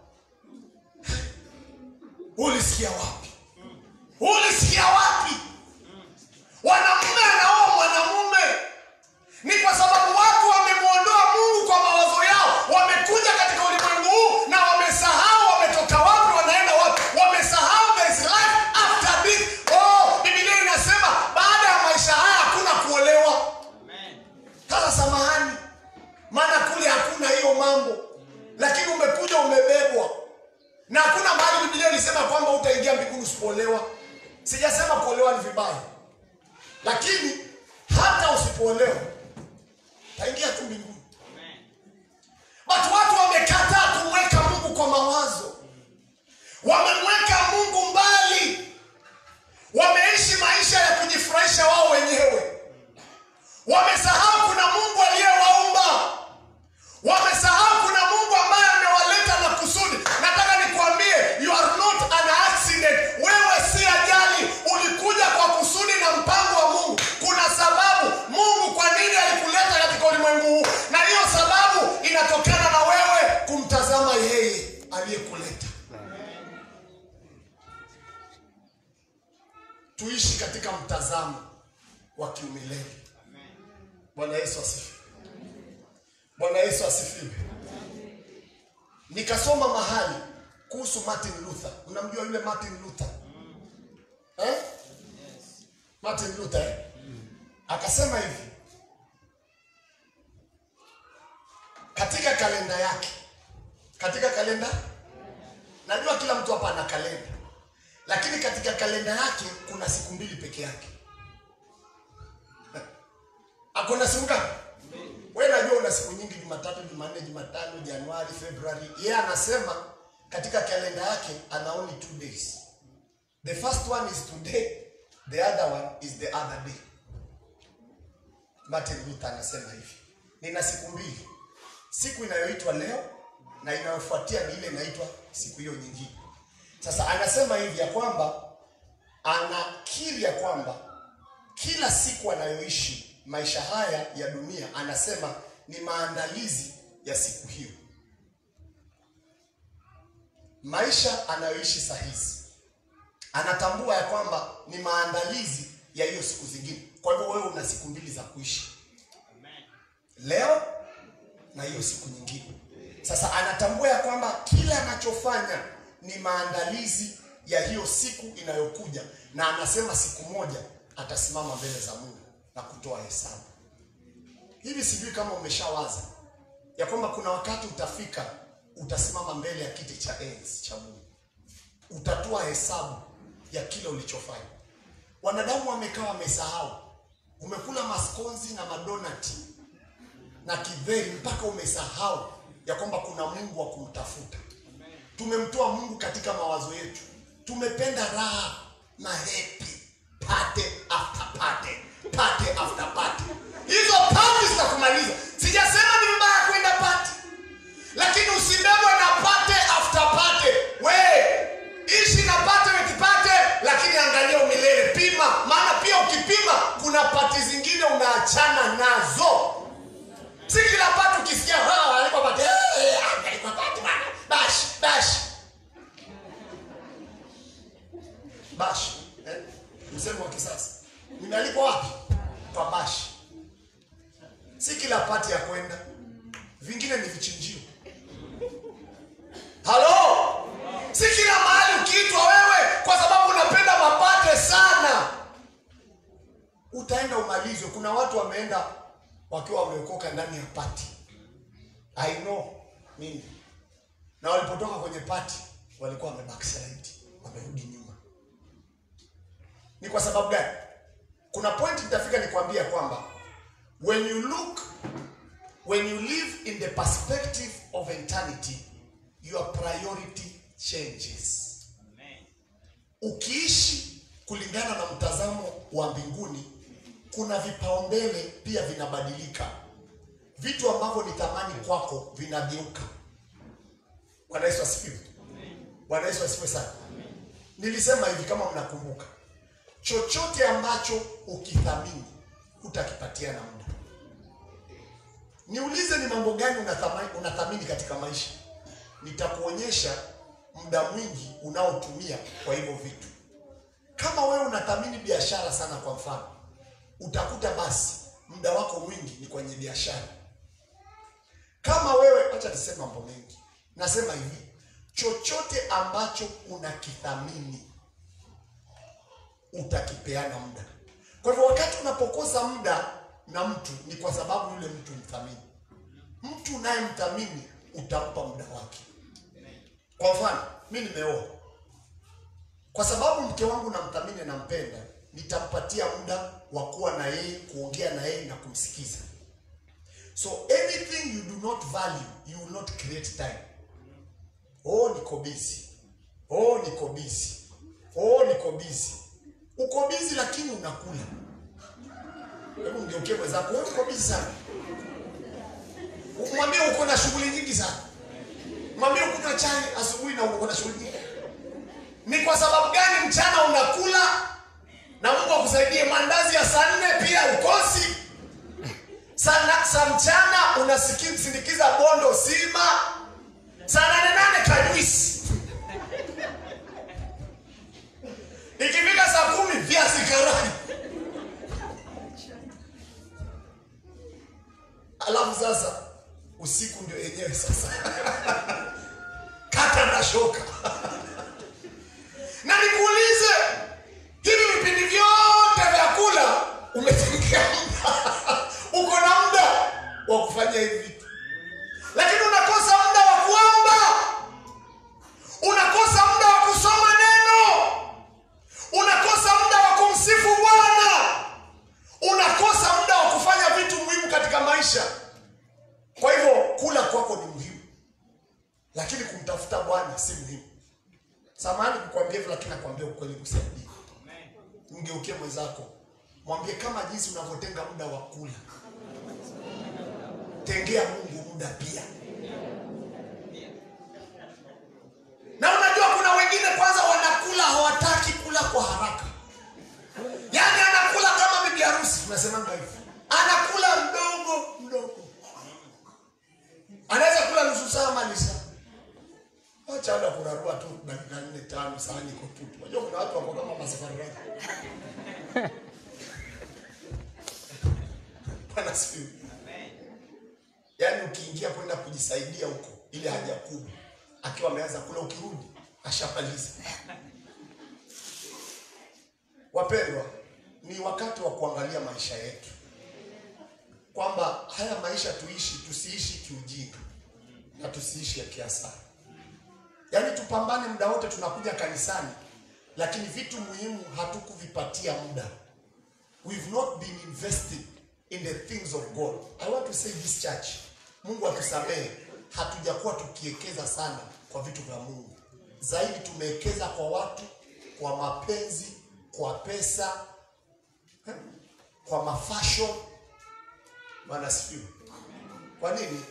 ulisikia wapi? Ulisikia wapi? Wanamume anaoa mwanamume ni kwa sababu watu wamemwondoa Mungu kwa mawazo yao, wamekuja katika ulimwengu huu na wamesahau wametoka wapi, wanaenda wapi, wamesahau there is life after this. Oh, Biblia inasema baada ya maisha haya hakuna kuolewa. Sasa samahani, maana kule hakuna hiyo mambo, lakini umekuja umebebwa, na hakuna mahali Biblia ilisema kwamba utaingia mbinguni usipoolewa. Sijasema kuolewa ni vibaya, lakini hata usipoolewa taingia tu mbinguni. But watu wamekataa kumweka Mungu kwa mawazo, wamemweka Mungu mbali, wameishi maisha ya kujifurahisha wao wenyewe. Wamesahau kuna Mungu aliyewaumba. Wamesahau kuna Mungu ambaye amewaleta na kusudi. Nataka nikwambie, you are not an accident. Wewe si ajali, ulikuja kwa kusudi na mpango wa Mungu. Kuna sababu Mungu kwa nini alikuleta katika ulimwengu huu, na hiyo sababu inatokana na wewe kumtazama yeye aliyekuleta. Tuishi katika mtazamo wa kiumilele. Bwana Yesu asifiwe. Bwana Yesu asifiwe. Nikasoma mahali kuhusu Martin Luther. Unamjua yule Martin Luther? Eh? Martin Luther eh? Akasema hivi katika kalenda yake, katika kalenda, najua kila mtu hapa ana kalenda. lakini katika kalenda yake kuna siku mbili peke yake. Akona siku ngapi? Wewe najua una siku nyingi, Jumatatu, Jumanne, Jumatano, Januari, Februari. Yeye anasema katika kalenda yake ana only two days. The first one is today, the other one is the other day. Martin Luther anasema hivi, nina siku mbili, siku inayoitwa leo na inayofuatia ni ile inaitwa siku hiyo nyingine. Sasa anasema hivi ya kwamba anakiri ya kwamba kila siku anayoishi maisha haya ya dunia, anasema ni maandalizi ya siku hiyo. Maisha anayoishi saa hizi anatambua ya kwamba ni maandalizi ya hiyo siku zingine. Kwa hivyo wewe una siku mbili za kuishi, leo na hiyo siku nyingine. Sasa anatambua ya kwamba kila anachofanya ni maandalizi ya hiyo siku inayokuja, na anasema siku moja atasimama mbele za Mungu na kutoa hesabu. Hivi sijui kama umeshawaza ya kwamba kuna wakati utafika, utasimama mbele ya kiti cha enzi cha Mungu, utatoa hesabu ya kile ulichofanya. Wanadamu wamekaa wamesahau, umekula maskonzi na madonati na kidheri mpaka umesahau ya kwamba kuna Mungu wa kumtafuta. Tumemtoa Mungu katika mawazo yetu, tumependa raha na happy pate after pate, pate after pate. Hizo pati zitakumaliza. Sijasema ni mbaya kwenda pati, lakini usibebwe na pate after pate. We ishi na pate wekipate, lakini angalia umilele, pima. Maana pia ukipima, kuna pati zingine unaachana nazo. Si kila pati ukisikia "Ah, alikuwa pati, eh, eh, alikuwa pati bana, bash bash bash eh? Msemo wa kisasa nimealikwa wapi? Kwa bash. Si kila pati ya kwenda, vingine ni vichinjio. Halo, si kila mahali ukiitwa wewe, kwa sababu unapenda mapate sana, utaenda umalizwe. Kuna watu wameenda wakiwa wameokoka ndani ya pati, I know mimi, na walipotoka kwenye pati walikuwa wame backslide, wamerudi nyuma. Ni kwa sababu gani? Kuna point nitafika nikwambia kwamba when you look when you live in the perspective of eternity your priority changes. Ukiishi kulingana na mtazamo wa mbinguni, kuna vipaumbele pia vinabadilika. Vitu ambavyo ni thamani kwako vinageuka. Bwana Yesu asifiwe. Bwana Yesu asifiwe sana. Nilisema hivi kama mnakumbuka, chochote ambacho ukithamini hutakipatia na muda. Niulize, ni mambo gani unathamini, unathamini katika maisha? Nitakuonyesha muda mwingi unaotumia kwa hivyo vitu. Kama wewe unathamini biashara sana, kwa mfano, utakuta basi muda wako mwingi ni kwenye biashara. Kama wewe, acha niseme mambo mengi, nasema hivi, chochote ambacho unakithamini utakipeana muda. Kwa hivyo wakati unapokosa muda na mtu ni kwa sababu yule mtu mthamini. Mtu unayemthamini utampa muda wake. Kwa mfano, mi nimeoa, kwa sababu mke wangu namthamini, nampenda, nitampatia muda wa kuwa na yeye, kuongea na yeye na kumsikiza. So anything you do not value, you will not create time. Oh, niko busy. Oh, niko busy. Oh, niko busy. Uko busy lakini unakula. Hebu mgeukie mwenzako, wewe uko busy sana. Mwambie uko na shughuli nyingi sana. Mwambie ukunywa chai asubuhi na uko na shughuli nyingi. Ni kwa sababu gani mchana unakula na Mungu akusaidie mandazi ya saa nne pia ukosi? Sana saa mchana unasindikiza bondo sima. Saa nane nane kajuisi. Ikifika saa kumi viazi karai. Alafu sasa usiku ndio yenyewe sasa. Kata na shoka. na nikuulize, hivi vipindi vyote vya kula umetengia muda, uko na muda wa kufanya hivi vitu, lakini unakosa muda wa kuomba, unakosa muda wa kusoma neno. bwana si muhimu. Samahani kukwambia hivyo, lakini nakwambia ukweli kusaidie. Mgeukie mwenzako, mwambie kama jinsi unavyotenga muda wa kula, tengea Mungu muda pia. Na unajua kuna wengine kwanza wanakula hawataki kula kwa haraka, yaani anakula kama bibi harusi, tunasemanga hivyo, anakula mdogo mdogo, anaweza kula nusu saa ama ni saa Acha ada kurarua tu dakika nne tano sahani iko tupu. Unajua kuna watu wako kama masafari radi. Bwana sifiwe. Yaani ukiingia kwenda kujisaidia huko ile haja kubwa akiwa ameanza kula ukirudi ashamaliza. Wapendwa, ni wakati wa kuangalia maisha yetu. Kwamba haya maisha tuishi tusiishi kiujinga na tusiishi ya kiasara. Yaani tupambane muda wote, tunakuja kanisani, lakini vitu muhimu hatukuvipatia muda. We've not been invested in the things of God. I want to say this church, Mungu atusamehe, hatujakuwa tukiwekeza sana kwa vitu vya Mungu. Zaidi tumewekeza kwa watu, kwa mapenzi, kwa pesa, eh, kwa mafashion. Bwana asifiwe. Kwa nini?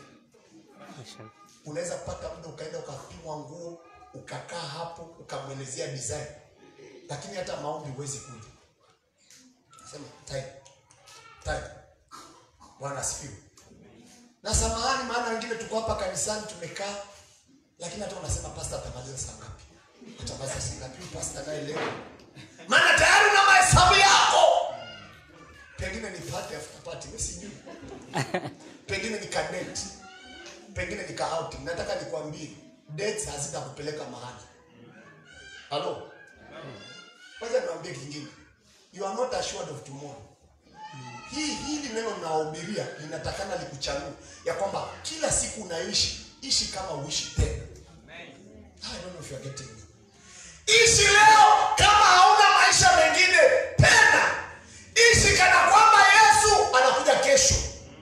unaweza kupata muda ukaenda ukapimwa nguo ukakaa hapo ukamwelezea design, lakini hata maombi huwezi kuja. Sema time time. Bwana asifiwe. Na samahani, maana wengine tuko hapa kanisani tumekaa, lakini hata unasema pastor atamaliza saa ngapi? Atamaliza saa ngapi pastor naye leo? Maana tayari una mahesabu yako. Pengine ni party after party, mimi sijui. Pengine ni kadeti pengine nika outing. Nataka nikwambie dates hazitakupeleka mahali. Halo, kwanza niwaambie kingine, you are not assured of tomorrow. Hii hili neno nawahubiria linatakana likuchanue ya kwamba kila siku unaishi ishi kama uishi tena. I don't know if you are getting me. Ishi leo kama hauna maisha mengine tena. Ishi kana kwamba Yesu anakuja kesho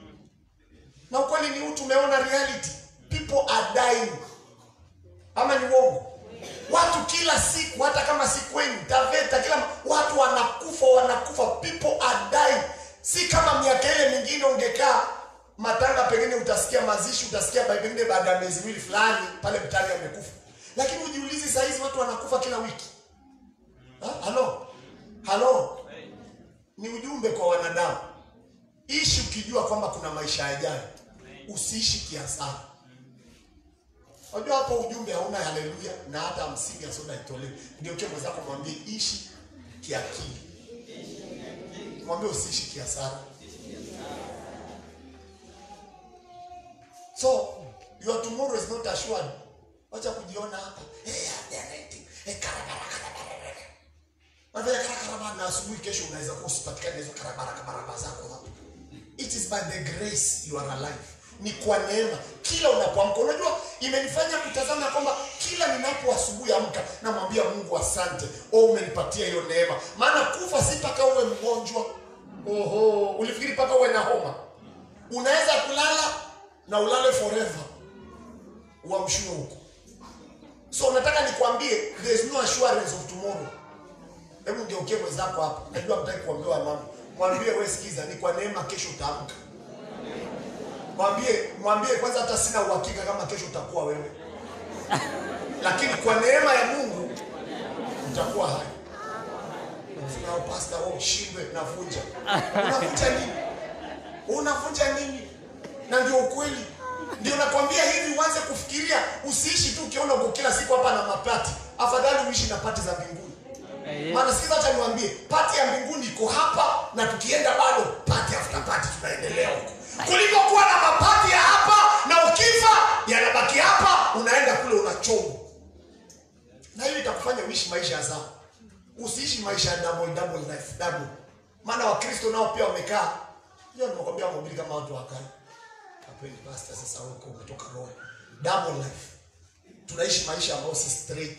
na ukweli ni huu, tumeona reality, people are dying, ama ni uongo? Watu kila siku, hata kama si kwenu Taveta, kila watu wanakufa, wanakufa, people are dying. Si kama miaka ile mingine ungekaa matanga, pengine utasikia mazishi, utasikia pengine baada ya miezi miwili fulani pale mtani amekufa, lakini ujiulizi, saa hizi watu wanakufa kila wiki. Ha? Halo, halo, ni ujumbe kwa wanadamu. Ishi ukijua kwamba kuna maisha yajayo, usiishi kiasara. Unajua hapo ujumbe hauna haleluya na hata hamsini ya soda itolewe. Ndio kile mwenzako mwambie ishi kiakili, mwambie usiishi kiasara. So your tomorrow is not assured. Wacha kujiona hapa hey, I'm directing. Hey, karabara karabara. Unafanya karabara na asubuhi kesho unaweza kuwa usipatikane hizo karabara karabara zako hapo. It is by the grace you are alive. Ni kwa neema. Kila unapoamka, unajua imenifanya kutazama kwamba kila ninapo asubuhi amka namwambia Mungu asante, oh, umenipatia hiyo neema. Maana kufa si mpaka uwe mgonjwa. Oho, ulifikiri mpaka uwe na homa? Unaweza kulala na ulale forever, uamshiwe huko. So nataka nikwambie there is no assurance of tomorrow. Hebu ngeukie mwenzako hapa, najua mtaki kuambiwa mama mwambie we sikiza, ni kwa neema kesho utaamka. Mwambie mwambie kwanza, hata sina uhakika kama kesho utakuwa wewe, lakini kwa neema ya Mungu utakuwa hai. Sina pasta wao shindwe, navunja. Unavunja nini? Unavunja nini? Na ndio ukweli, ndio nakwambia hivi, uanze kufikiria, usiishi tu ukiona uko kila siku hapa na mapati. Afadhali uishi na pati za mbinguni. Maana sikiza, acha niwaambie, pati ya mbinguni iko hapa, na tukienda bado pati after pati tunaendelea huko, kuliko kuwa na mapati ya hapa na ukifa yanabaki hapa, unaenda kule unachomwa, na hiyo itakufanya uishi maisha ya sawa, usiishi maisha ya double double life double. Maana Wakristo nao pia wamekaa, hiyo nimekwambia, mhubiri kama watu wakai hapendi pastor. Sasa huko umetoka roho double life, tunaishi maisha ambayo si straight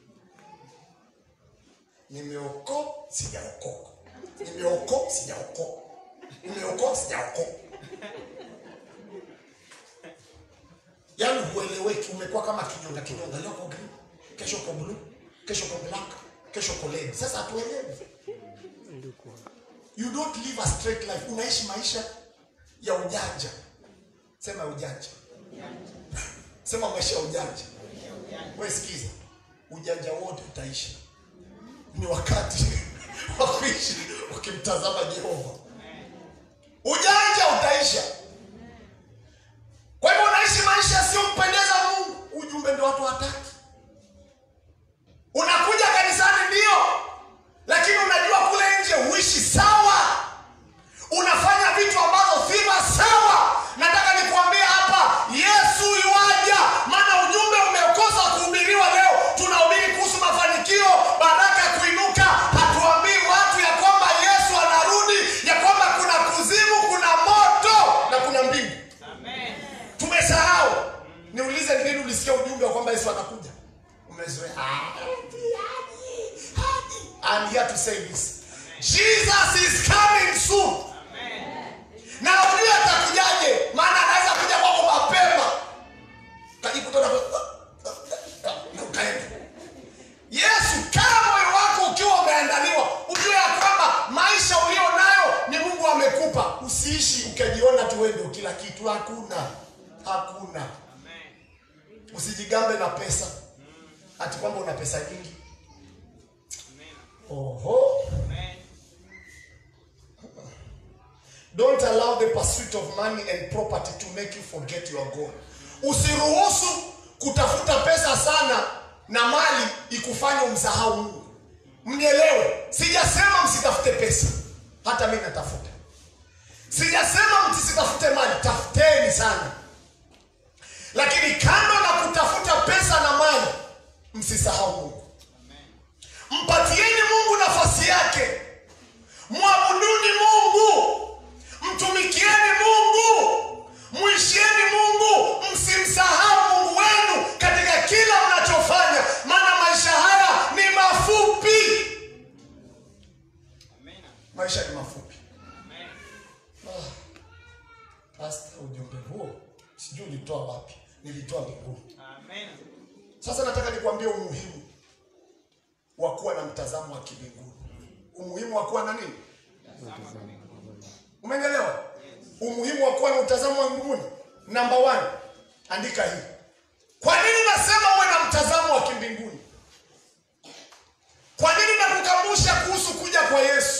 Nimeoko sijaokoka, nimeoko sijaokoka, nimeoko sijaokoka. Yaani hueleweki, umekuwa kama kinyonga kinyonga. Leo uko green, kesho uko blue, kesho uko black, kesho uko red. Sasa hatuelewi. You don't live a straight life. Unaishi maisha ya ujanja. Sema ujanja. Sema maisha ya ujanja. Wewe sikiza, ujanja wote utaisha. Ni wakati wa kuishi ukimtazama Jehova. Ujanja utaisha. Kwa hivyo unaishi maisha yasiyompendeza Mungu. Ujumbe ndio watu wataki. Unakuja kanisani ndio, lakini unajua kule nje huishi sawa, unafanya vitu ambazo sivyo sawa. Nataka nikuambie hapa, Yesu yuaja, maana ujumbe umekosa kuhubiriwa leo. Tunahubiri kuhusu mafanikio, baraka ya kuinuka. Hatuambii watu ya kwamba Yesu anarudi, ya kwamba kuna kuzimu, kuna moto na kuna mbingu. Tumesahau. Niulize, ni lini ulisikia ujumbe wa kwamba Yesu anakuja? Umezoea. Ah, eti, hadi, hadi. I'm here to say this. Jesus is coming soon. Na ujue atakujaje, maana anaweza kuja kwako mapema. Kajikuta na na ukaenda. Yesu, kama moyo wako ukiwa umeandaliwa, ujue ya kwamba maisha ulio nayo ni Mungu amekupa. Usiishi ukajiona tu wewe ndio kila kitu. Hakuna, hakuna. Usijigambe na pesa ati kwamba una pesa nyingi. Oho. Don't allow the pursuit of money and property to make you forget your goal. Usiruhusu kutafuta pesa sana na mali ikufanye umsahau Mungu. Mnielewe, sijasema msitafute pesa, hata mimi natafuta. Sijasema msitafute mali, tafuteni sana, lakini kando na kutafuta pesa na mali, msisahau Mungu. Mpatieni Mungu nafasi yake, mwabuduni Mungu, mtumikieni Mungu, mwishieni Mungu, msimsahau Mungu wenu katika kila mnachofanya, maana maisha haya ni mafupi. Maisha ni mafupi. Ah, Pasta, ujumbe huo sijui ulitoa wapi? Nilitoa mbinguni. Sasa nataka nikwambie umuhimu wa kuwa na mtazamo wa kimbinguni, umuhimu wa kuwa na nini? Umenielewa? Umuhimu wa kuwa na mtazamo wa mbinguni. Namba one, andika hii. Kwa nini nasema uwe na mtazamo wa kimbinguni? Kwa nini nakukumbusha kuhusu kuja kwa Yesu?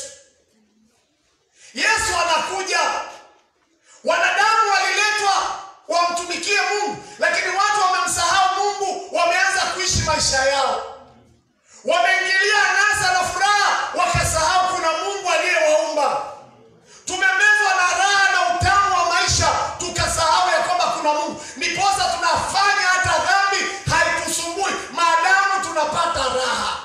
Yesu anakuja. Wanadamu waliletwa wamtumikie Mungu, lakini watu wamemsahau Mungu, wameanza kuishi maisha yao, wameingilia anasa na furaha, wakasahau kuna Mungu aliyewaumba. Tumemezwa na raha na utamu wa maisha, tukasahau ya kwamba kuna Mungu. Ndiposa tunafanya hata dhambi haitusumbui, maadamu tunapata raha.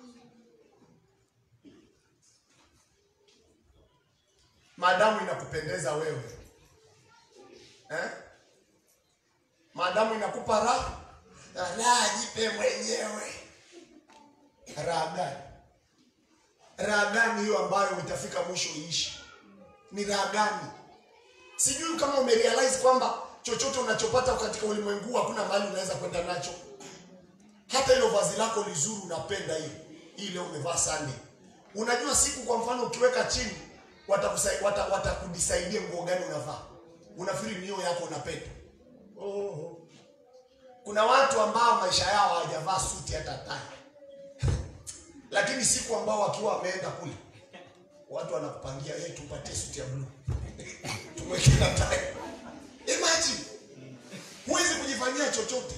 Maadamu inakupendeza wewe eh? Maadamu inakupa raha, raha jipe mwenyewe. Raha gani? Raha gani hiyo ambayo utafika mwisho iishi? Ni raha gani? Sijui kama umerealize kwamba chochote unachopata katika ulimwengu huu hakuna mahali unaweza kwenda nacho. Hata hilo vazi lako lizuri unapenda hiyo. Hii leo umevaa Sunday. Unajua siku kwa mfano ukiweka chini watakusai- wata- watakudisaidia nguo gani unavaa. Unafikiri ni hiyo yako unapenda. Oh. Kuna watu ambao maisha yao hawajavaa suti hata tai. Lakini siku ambao wakiwa wameenda kule watu wanakupangia yeye tupatie suti ya blue. Tumweke na tai. Imagine. Huwezi kujifanyia chochote.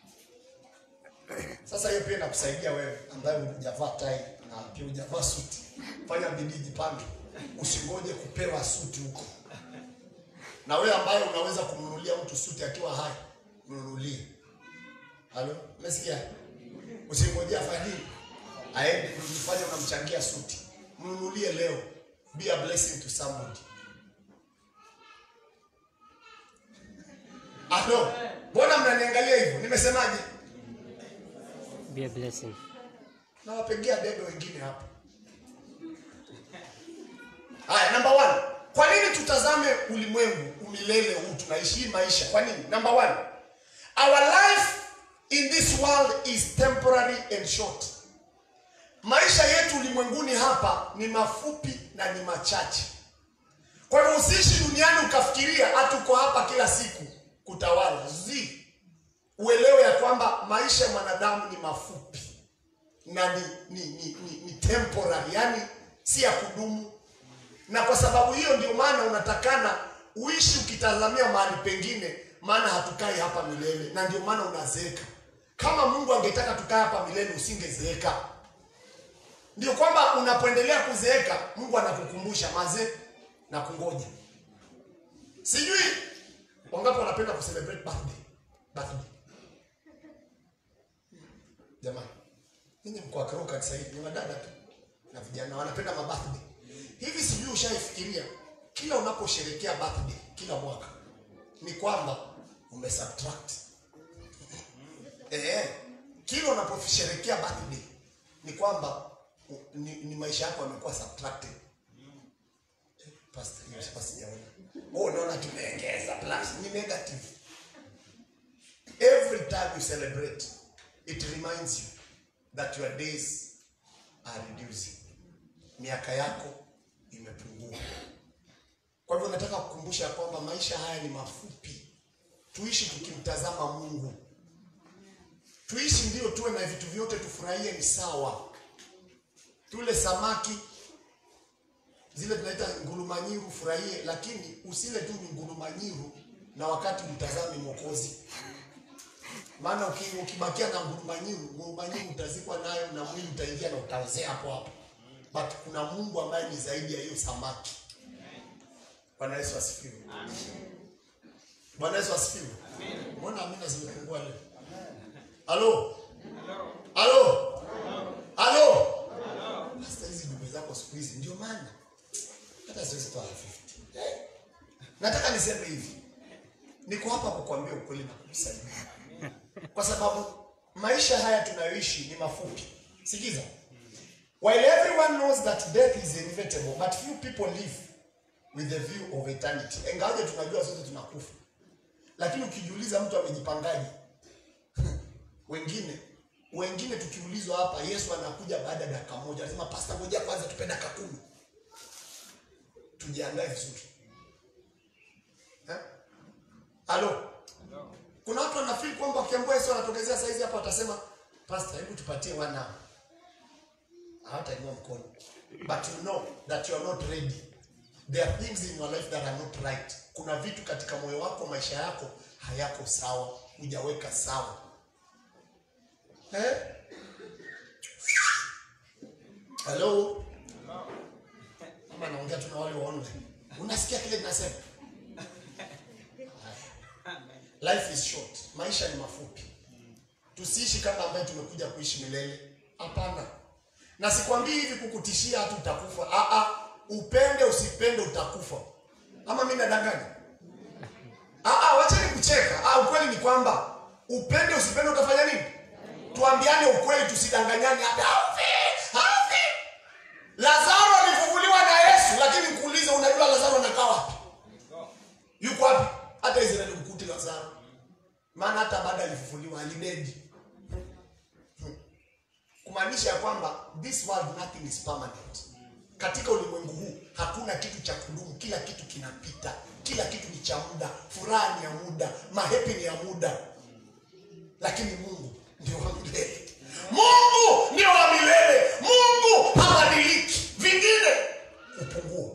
Sasa hiyo pia inakusaidia wewe ambaye hujavaa tai na pia hujavaa suti. Fanya bidii jipange. Usingoje kupewa suti huko. Na wewe ambaye unaweza kumnunulia mtu suti akiwa hai, mnunulie. Halo, umesikia? Usingojee afanye nini? Aende kujifanya unamchangia suti. Mnunulie leo. Be a blessing to somebody. Halo, mbona mnaniangalia hivyo? Nimesemaje?
Be a blessing.
Nawapigia debe wengine hapa. Haya, number one. Kwa nini tutazame ulimwengu umilele huu tunaishi hii maisha? Kwa nini? Number one. our life in this world is temporary and short maisha yetu ulimwenguni hapa ni mafupi na ni machache kwa hivyo usiishi duniani ukafikiria hatuko hapa kila siku kutawala zi uelewe ya kwamba maisha ya mwanadamu ni mafupi na ni, ni, ni, ni, ni temporary yani si ya kudumu na kwa sababu hiyo ndio maana unatakana uishi ukitazamia mahali pengine maana hatukai hapa milele na ndio maana unazeeka kama mungu angetaka tukae hapa milele usingezeeka ndio kwamba unapoendelea kuzeeka mungu anakukumbusha mazee na kungoja sijui wangapi wanapenda kucelebrate birthday birthday jamani ninyi mko wakiroho kanisa hili ni wadada tu na vijana wanapenda mabirthday hivi sijui ushaifikiria kila unaposherekea birthday kila mwaka ni kwamba umesubtract eh kila unaposherekea birthday ni kwamba u- ni, ni maisha yako yamekuwa subtracted Eh, pastor hiyo sasa sijaona oh unaona tumeongeza plus ni negative every time you celebrate it reminds you that your days are reducing miaka yako imepungua kwa hivyo nataka kukumbusha ya kwamba maisha haya ni mafupi tuishi tukimtazama mungu tuishi ndio tuwe na vitu vyote tufurahie ni sawa tule samaki zile tunaita ngurumanyiru furahie lakini usile tu ngurumanyiru na wakati mtazami mwokozi maana uki- ukibakia na ngurumanyiru ngurumanyiru utazikwa nayo na mwili utaingia na utaozea hapo hapo but kuna mungu ambaye ni zaidi ya hiyo samaki bwana yesu asifiwe bwana yesu asifiwe mbona amina zimepungua leo halo halo halo hasa hizi dume zako siku hizi ndio maana hata siwezi toa 50 Eh, nataka niseme hivi niko hapa kukuambia ukweli na kukusaidia kwa sababu maisha haya tunayoishi ni mafupi sikiza while everyone knows that death is inevitable but few people live with the view of eternity ingawaje tunajua sote tunakufa lakini ukijiuliza mtu amejipangaje wengine wengine tukiulizwa hapa yesu anakuja baada ya dakika moja anasema pasta ngoja kwanza tupe dakika kumi tujiandae vizuri Eh? halo kuna watu wanafeel kwamba wakiambua yesu anatokezea saizi hapa watasema pasta hebu tupatie one hour hawatainua mkono but you know that you are not ready there are things in your life that are not right kuna vitu katika moyo wako maisha yako hayako sawa hujaweka sawa eh? hello ama naongea tu na wale wa online unasikia kile ninasema life is short maisha ni mafupi tusiishi kama ambaye tumekuja kuishi milele hapana na sikwambii hivi kukutishia hatu utakufa ah, ah, upende usipende utakufa ama mi nadanganya ah, ah, wacheni kucheka ah, ukweli ni kwamba upende usipende utafanya nini tuambiane ukweli tusidanganyane hata haufi haufi lazaro alifufuliwa na yesu lakini nikuulize unajua lazaro anakaa wapi yuko wapi hata israeli mkuti lazaro maana hata baada alifufuliwa alidedi kumaanisha ya kwamba this world nothing is permanent katika ulimwengu huu hakuna kitu cha kudumu kila kitu kinapita kila kitu ni cha muda furaha ni ya muda mahepi ni ya muda lakini mungu ndio wa milele mungu ndio wa milele mungu habadiliki vingine upungua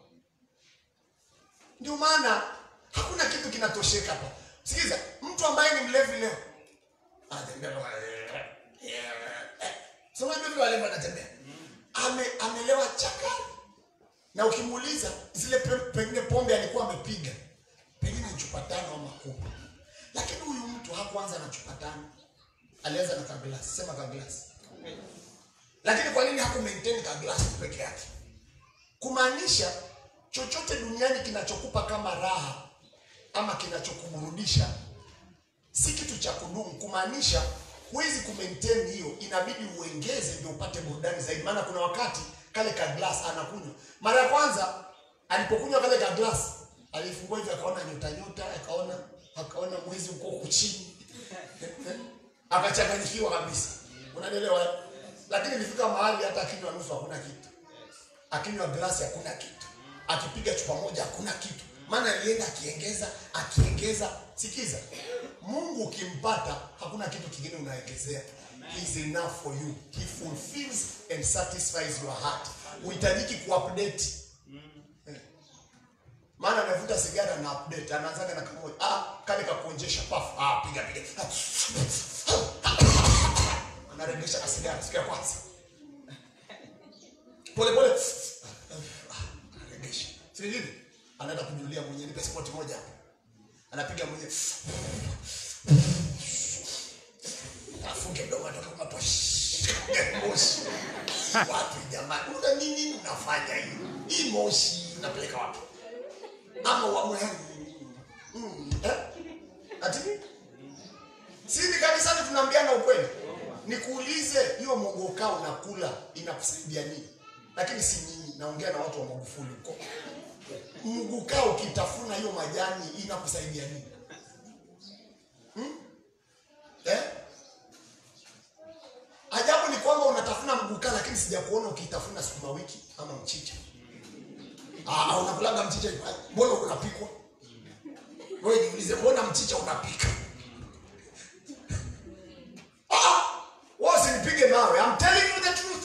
ndio maana hakuna kitu kinatosheka hapa sikiza mtu ambaye ni mlevi leo anatembea kama, eh, eh, eh. So unajua vile walevi wanatembea ame amelewa chaka na ukimuuliza zile pe, pengine pombe alikuwa amepiga pengine ni chupa tano ama kumi lakini huyu mtu hakuanza na chupa tano alianza na kaglasi sema kaglasi lakini kwa nini haku maintain kaglasi peke yake kumaanisha chochote duniani kinachokupa kama raha ama kinachokuburudisha si kitu cha kudumu kumaanisha huwezi kumaintain hiyo inabidi uengeze ndio upate burudani zaidi maana kuna wakati kale ka glass anakunywa mara ya kwanza alipokunywa kale ka glass alifungua hivi akaona nyota nyota akaona akaona mwezi uko huku chini akachanganyikiwa kabisa unanielewa lakini ilifika mahali hata akinywa nusu hakuna kitu akinywa glasi hakuna kitu akipiga chupa moja hakuna kitu maana alienda akiengeza akiengeza sikiza mungu ukimpata hakuna kitu kingine unaongezea He is enough for you he fulfills and satisfies your heart uhitajiki kuupdate Eh. maana anavuta sigara na update anaanzaga na kamoja ah kale kakuonjesha pafu ah piga piga anaregesha na sigara sikia kwanza pole pole anaregesha si hivi anaenda kujulia mwenyewe nipe spoti moja hapo anapiga mwenyewe afunge mdomo atoka kwa moshi wapi jamani una nini unafanya hii hii moshi unapeleka wapi ama uamue mm, eh? ati sisi kanisani tunaambiana ukweli nikuulize hiyo mogoka unakula inakusaidia nini lakini si nyinyi naongea na watu wa magufuli huko mgukaa ukitafuna hiyo majani inakusaidia nini hmm? eh? ajabu ni kwamba unatafuna mgukaa lakini sijakuona ukitafuna sukuma wiki ama mchicha Ah, unakulaga mchicha hivyo. Ai, mbona unapikwa wewe jiulize mbona mchicha unapika Ah, wewe usinipige mawe I'm telling you the truth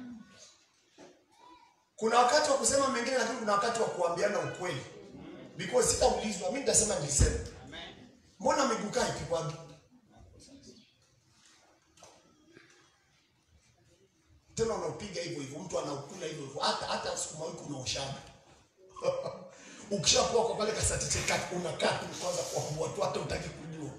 kuna wakati wa kusema mengine lakini kuna wakati wa kuambiana ukweli because sitaulizwa mimi nitasema nilisema mbona migukaa ipikwagi tena unaupiga hivyo hivyo mtu anaukula hivyo hivyo hata hata sukuma wiki unaoshaga ukishapoa kwa pale kasatiche kati unakaa tu kwanza kwa watu hata utaki kujua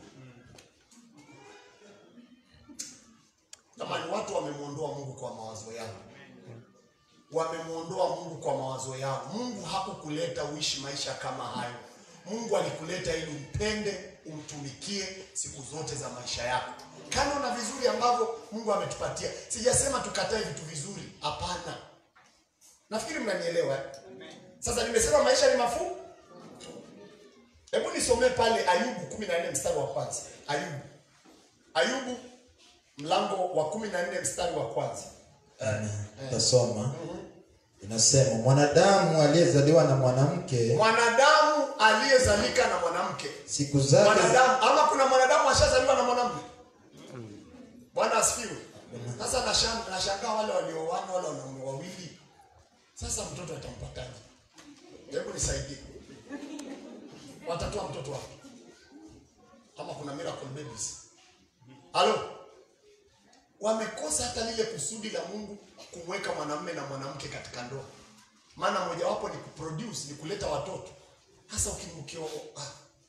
kama ni watu wamemwondoa Mungu kwa mawazo yao wamemwondoa Mungu kwa mawazo yao. Mungu hakukuleta uishi maisha kama hayo. Mungu alikuleta ili umpende, umtumikie siku zote za maisha yako, kando na vizuri ambavyo Mungu ametupatia. Sijasema tukatae vitu vizuri, hapana. Nafikiri mnanielewa. eh? Sasa nimesema maisha ni mafupi. Hebu nisomee pale Ayubu 14 mstari wa kwanza. Ayubu, Ayubu mlango wa 14 mstari wa kwanza.
Amen. Tasoma. Inasema mwanadamu aliyezaliwa na mwanamke
Mwanadamu aliyezalika na mwanamke
siku zake
mwanadamu ama kuna mwanadamu ashazaliwa na mwanamume bwana asifiwe sasa nashan- nashangaa wale walioana wale wanaume wawili sasa mtoto atampataje hebu nisaidie watatoa mtoto wapi ama kuna miracle babies halo wamekosa hata lile kusudi la mungu kumweka mwanamume na mwanamke katika ndoa maana mojawapo ni kuproduce ni kuleta watoto hasa ukimkio ah,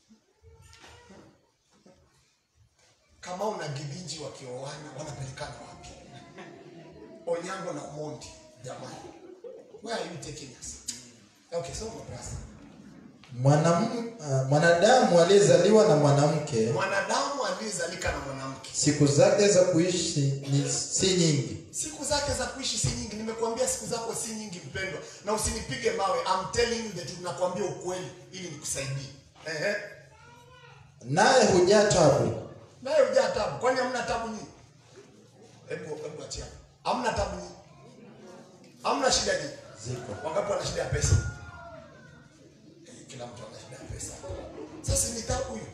kama una gibinji wakioana wanapelekana wapi onyango na omondi jamani where are you taking us okay so brother
mwanamu, uh, mwanadamu aliyezaliwa na mwanamke
mwanadamu aliyezalika na mwanamke
siku zake za kuishi ni si nyingi
siku zake za kuishi si nyingi nimekuambia siku zako si nyingi mpendwa na usinipige mawe I'm telling you the truth nakwambia ukweli ili nikusaidie ehe
naye hujaa tabu
naye hujaa tabu kwani hamna tabu nyingi hebu hebu achia hamna tabu nyingi hamna shida nyingi
ziko
wangapi wana shida ya pesa Eh, kila mtu ana shida ya pesa sasa ni tabu hiyo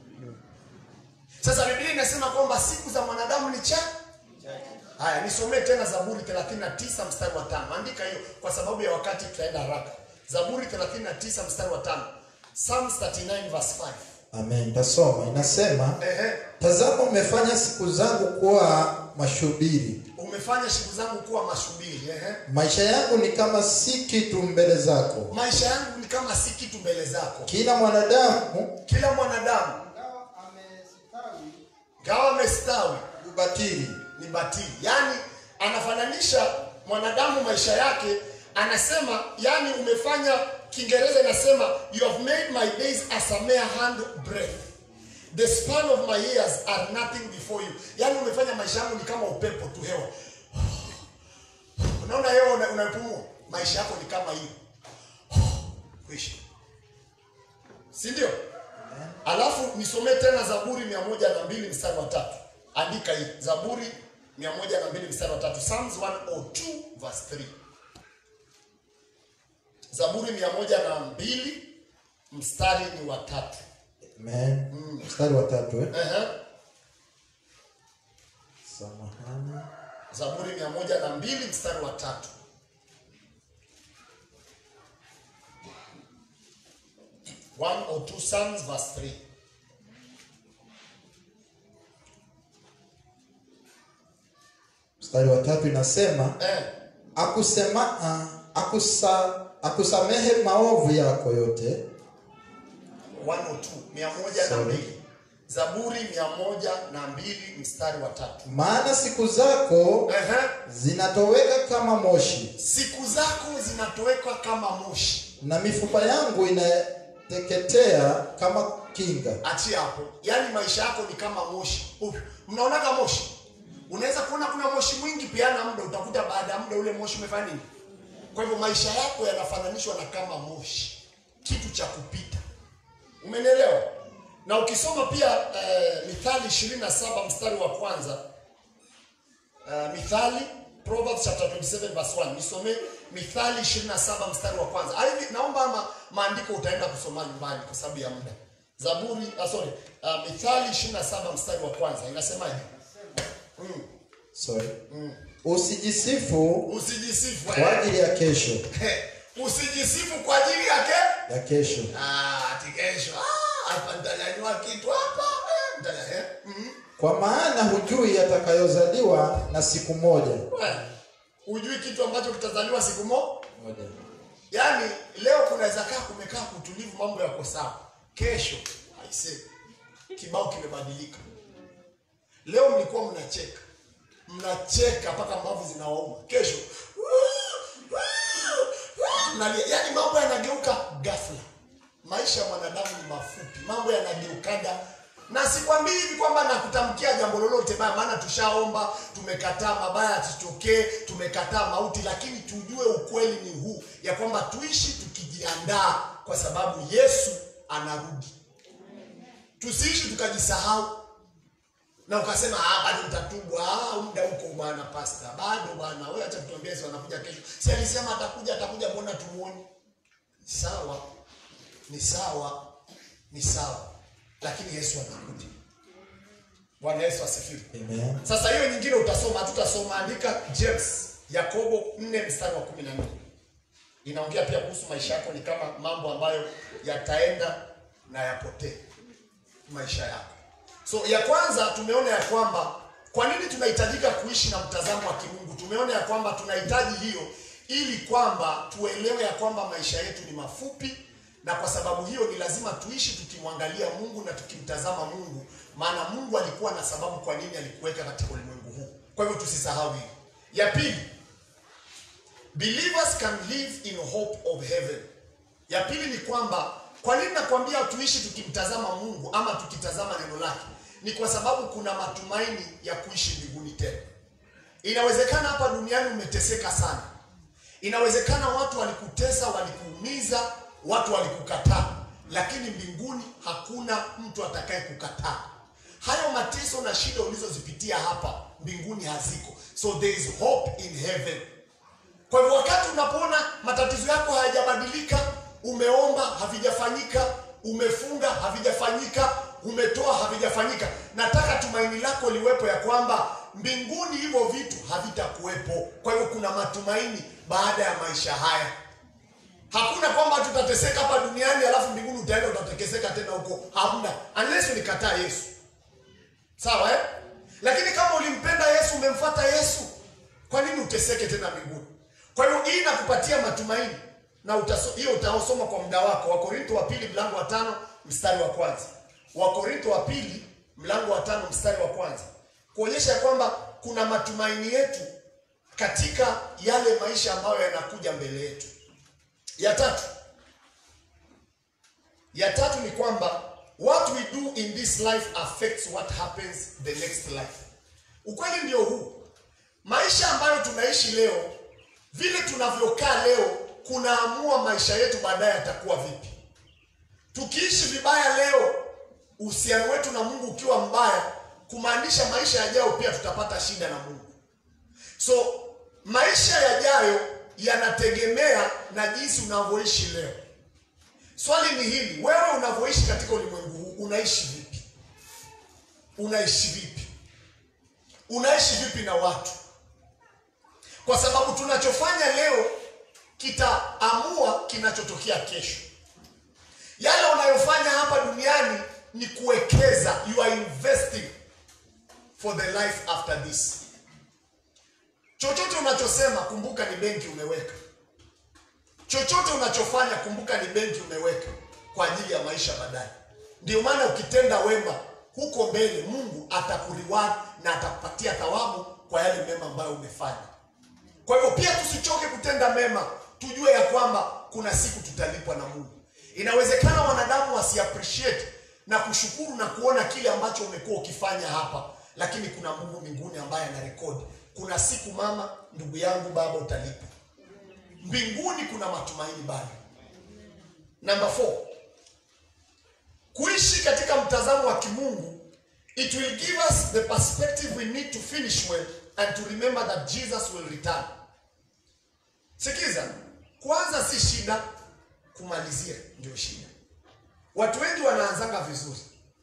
sasa biblia inasema kwamba siku za mwanadamu ni cha haya nisomee tena zaburi 39 mstari wa tano andika hiyo kwa sababu ya wakati tutaenda haraka zaburi 39 mstari wa tano psalms 39 verse 5
amen tasoma inasema
ehe
tazama umefanya siku zangu kuwa mashubiri
umefanya siku zangu kuwa mashubiri ehe
maisha yangu ni kama si kitu mbele zako
maisha yangu ni kama si kitu mbele zako
kila mwanadamu
kila mwanadamu
ingawa amestawi
gawa amestawi
ubatili
ni batili yaani anafananisha mwanadamu maisha yake anasema yani umefanya kiingereza inasema you have made my days as a mere hand breath the span of my years are nothing before you yaani umefanya maisha yangu ni kama upepo tu hewa unaona hewa una- unaipumua maisha yako ni kama hiyo kuishi si ndio alafu nisomee tena zaburi mia moja na mbili mstari wa tatu andika hii zaburi mia moja na mbili mstari wa tatu psalms 102 verse 3 zaburi mia moja na mbili mstari ni wa tatu
Amen. Mstari wa tatu eh?
Ehe.
Samahani.
zaburi mia moja na mbili mstari wa tatu one or two psalms verse 3
Mstari wa tatu inasema
eh.
akusema ah, akusa, akusamehe maovu yako yote
102 mia moja na
Sorry.
mbili zaburi mia moja na mbili mstari wa tatu
maana siku zako
Ehe.
zinatoweka kama moshi
siku zako zinatoweka kama moshi
na mifupa yangu inateketea kama kinga
achia hapo yaani maisha yako ni kama moshi Upi, mnaonaga moshi unaweza kuona kuna moshi mwingi peana muda utakuta baada ya muda ule moshi umefanya nini kwa hivyo maisha yako yanafananishwa na kama moshi kitu cha kupita umenielewa na ukisoma pia eh, mithali 27 mstari wa kwanza uh, mithali proverbs chapter 27 verse 1 nisome mithali 27 mstari wa kwanza hivi naomba ama maandiko utaenda kusoma nyumbani kwa sababu ya muda zaburi ah, sorry uh, mithali 27 mstari wa kwanza inasemaje mm.
sorry usijisifu
usijisifu
kwa
eh.
ajili ya kesho
usijisifu kwa ajili yake
ya kesho
ah, ati kesho ah, hapa nitanyanyua kitu hapa eh, nitanya- eh. mm.
kwa maana hujui yatakayozaliwa na siku moja
Eh, hujui kitu ambacho kitazaliwa siku mo
moja
yaani leo kunaweza kaa kumekaa kutulivu mambo yako sawa kesho aise kibao kimebadilika leo mlikuwa mnacheka mnacheka mpaka mbavu zinawauma kesho mnalia yaani mambo yanageuka ghafla maisha ya mwanadamu ni mafupi mambo yanageukaga na sikwambii hivi kwamba nakutamkia jambo lolote baya maana tushaomba tumekataa mabaya yasitokee tumekataa mauti lakini tujue ukweli ni huu ya kwamba tuishi tukijiandaa kwa sababu yesu anarudi tusiishi tukajisahau na ukasema ah, bado mtatubu ah, muda huko bwana pasta bado bwana wewe acha kutuambia Yesu anakuja kesho si alisema atakuja atakuja mbona tumuone ni sawa ni sawa ni sawa lakini Yesu anakuja Bwana Yesu asifiwe
Amen.
sasa hiyo nyingine utasoma hatutasoma andika James Yakobo 4 mstari wa 14 inaongea pia kuhusu maisha yako ni kama mambo ambayo yataenda na yapotee maisha yako so ya kwanza tumeona ya kwamba kwa nini tunahitajika kuishi na mtazamo wa kimungu tumeona ya kwamba tunahitaji hiyo ili kwamba tuelewe ya kwamba maisha yetu ni mafupi na kwa sababu hiyo ni lazima tuishi tukimwangalia mungu na tukimtazama mungu maana mungu alikuwa na sababu kwa nini alikuweka katika ulimwengu huu kwa hivyo tusisahau hiyo ya pili believers can live in hope of heaven ya pili ni kwamba kwa nini nakwambia tuishi tukimtazama mungu ama tukitazama neno lake ni kwa sababu kuna matumaini ya kuishi mbinguni tena inawezekana hapa duniani umeteseka sana inawezekana watu walikutesa walikuumiza watu walikukataa lakini mbinguni hakuna mtu atakaye kukataa hayo mateso na shida ulizozipitia hapa mbinguni haziko so there is hope in heaven kwa hivyo wakati unapoona matatizo yako hayajabadilika, umeomba havijafanyika, umefunga havijafanyika, umetoa havijafanyika, nataka tumaini lako liwepo ya kwamba mbinguni hivyo vitu havitakuwepo. Kwa hivyo kuna matumaini baada ya maisha haya. Hakuna kwamba tutateseka hapa duniani alafu mbinguni utaenda utatekeseka tena huko, hamna, unless ulikataa Yesu. Sawa eh? Lakini kama ulimpenda Yesu, umemfuata Yesu, kwa nini uteseke tena mbinguni? Kwa hiyo hii inakupatia matumaini na utaso, hiyo utaosoma kwa muda wako. Wakorintho wa pili mlango wa tano mstari wa kwanza. Wakorintho wa pili mlango wa tano mstari wa kwanza, kuonyesha ya kwamba kuna matumaini yetu katika yale maisha ambayo yanakuja mbele yetu. Ya tatu, ya tatu ni kwamba what we do in this life affects what happens the next life. Ukweli ndio huu, maisha ambayo tunaishi leo, vile tunavyokaa leo kunaamua maisha yetu baadaye yatakuwa vipi. Tukiishi vibaya leo, uhusiano wetu na Mungu ukiwa mbaya, kumaanisha maisha yajayo pia tutapata shida na Mungu. So maisha yajayo yanategemea na jinsi unavyoishi leo. Swali ni hili, wewe unavyoishi katika ulimwengu huu unaishi vipi? Unaishi vipi? Unaishi vipi na watu? Kwa sababu tunachofanya leo kitaamua kinachotokea kesho. Yale unayofanya hapa duniani ni kuwekeza, you are investing for the life after this. Chochote unachosema kumbuka ni benki umeweka. Chochote unachofanya kumbuka ni benki umeweka kwa ajili ya maisha baadaye. Ndio maana ukitenda wema huko mbele, Mungu atakuriward na atakupatia thawabu kwa yale mema ambayo umefanya. Kwa hivyo pia tusichoke kutenda mema, tujue ya kwamba kuna siku tutalipwa na Mungu. Inawezekana wanadamu wasi appreciate na kushukuru na kuona kile ambacho umekuwa ukifanya hapa, lakini kuna Mungu mbinguni ambaye anarekodi. Kuna siku mama, ndugu yangu, baba, utalipwa mbinguni. Kuna matumaini bado. Number four, kuishi katika mtazamo wa kimungu it will give us the perspective we need to finish well and to remember that Jesus will return. Sikiza, kwanza si shida, kumalizia ndio shida. Watu wengi wanaanzanga vizuri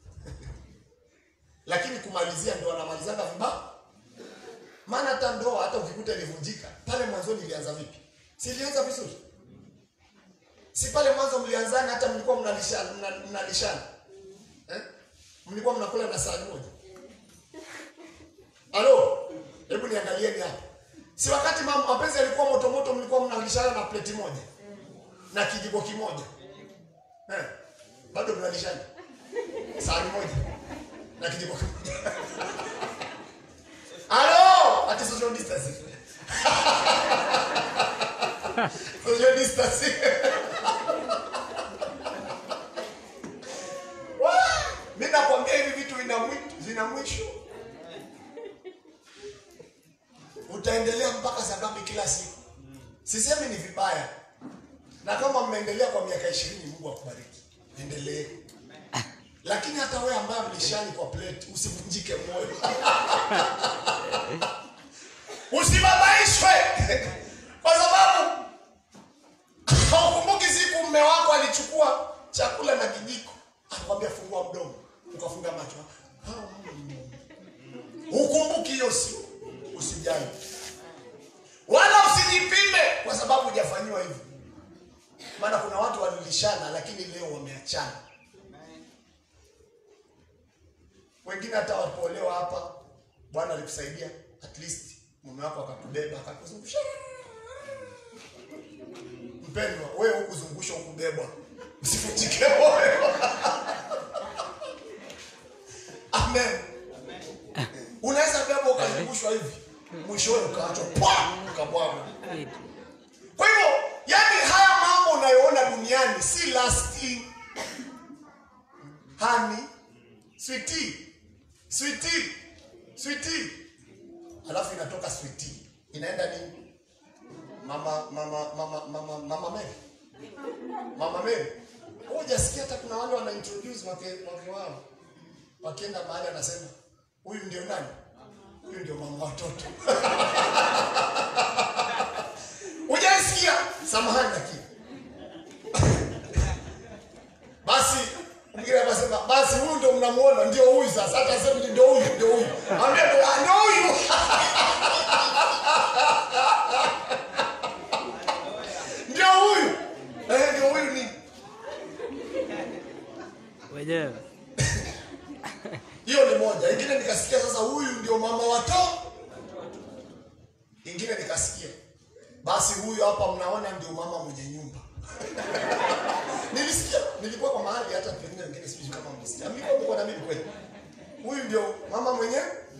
lakini kumalizia ndio wanamalizanga vibaya. Maana hata ndoa, hata ukikuta ilivunjika pale mwanzoni, ilianza vipi? Si ilianza vizuri? Si pale mwanzo mlianzana, hata mlikuwa mnalishana, mna- mnalishana eh? mlikuwa mnakula na sahani moja. Halo, hebu niangalieni hapa, si wakati ma- mapenzi yalikuwa moto moto, mlikuwa mnalishana na pleti moja na kijiko kimoja eh? bado mnalishana sahani moja na kijiko kimoja. Halo, ati social distancing. social distancing. Wah! Mimi nakwambia hivi vitu vina mwi- vina mwisho. Utaendelea mpaka saa ngapi kila siku? Sisemi ni vibaya, na kama mmeendelea kwa miaka ishirini, Mungu akubariki, endelee. Lakini hata wewe ambaye mlishani kwa plate, usivunjike moyo, usibabaishwe kwa sababu haukumbuki siku mume wako alichukua chakula na kijiko akakwambia fungua mdomo, ukafunga macho. Hukumbuki hiyo siku, usijali wala usijipime kwa sababu hujafanyiwa hivyo. Maana kuna watu walilishana lakini leo wameachana. Wengine hata wapoolewa hapa, Bwana alikusaidia at least mume wako akakubeba akakuzungusha. Mpendwa, wewe hukuzungushwa, hukubebwa, usivunjike moyo. Amen. Unaweza beba ukazungushwa hivi, mwishowe ukaachwa pwa, ukabwaga. Kwa hivyo, yani haya mambo unayoona duniani si lasting. Honey, sweetie, sweetie, sweetie. Alafu inatoka sweetie. Inaenda nini? Mama mama mama mama mama Mary. Mama Mary. Wewe hujasikia hata kuna wale wana introduce wake wake wao. Wakienda mahali anasema, "Huyu ndio nani?" Huyu ndio mama watoto. Hujaisikia? Samahani lakini. Basi mwingine akasema basi huyu ndio mnamuona ndio huyu sasa hata sema ndio huyu ndio huyu. Ambia ndio ah, ndio huyu. Ndio huyu. Eh ndio huyu ni.
wenyewe
Hiyo ni moja. Ingine nikasikia sasa huyu ndio mama watoto. Ingine nikasikia basi huyu hapa mnaona ndio mama mwenye nyumba. Nilisikia, nilikuwa kwa mahali hata pengine wengine sijui kama mlisikia. Mlikuwa mko na mimi kweli. Huyu ndio mama mwenye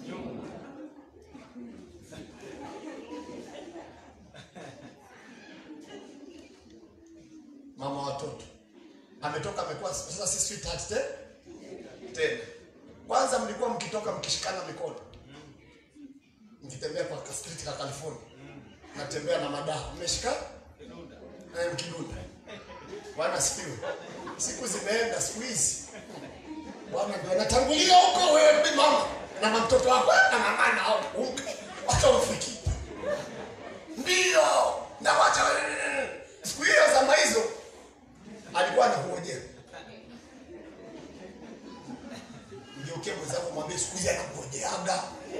mama watoto. Ametoka amekuwa sasa si sweetheart te? Tena. Kwanza mlikuwa mkitoka mkishikana mikono. Mkitembea kwa ka street ka California. Natembea na madaha. Mmeshika? Eh, mkidunda. Bwana sifiwe. Siku zimeenda siku hizi. bwana ndio anatangulia huko wewe bi mama na mtoto wako anang'ang'ana au unga wacha ufiki ndio na wacha siku hiyo zama hizo alikuwa anakungojea mgeukie mwenzako mwambie siku hizi anakugojeaga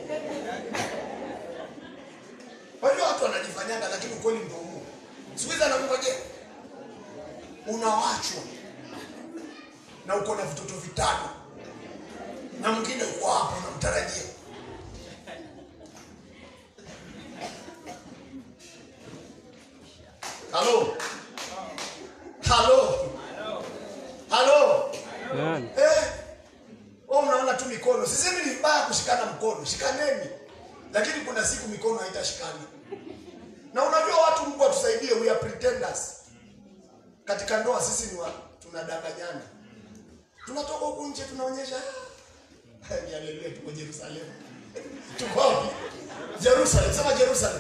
Wajua watu wanajifanyaga lakini ukweli ndio huo. Siku hizi anakungojea. Unawachwa. Na uko na vitoto vitano. Na mwingine uko hapo unamtarajia. Halo. Halo. Halo.
Naam.
Eh. Wewe unaona tu mikono. Sisemi ni vibaya kushikana mkono. Shikaneni. Lakini kuna siku mikono haitashikana. Na unajua watu Mungu atusaidie we are pretenders. Katika ndoa sisi ni wa tunadanganyana. Tunatoka huku nje tunaonyesha "Ah, ni haleluya tuko Yerusalemu. Tuko wapi? Jerusalem. Sema Jerusalem.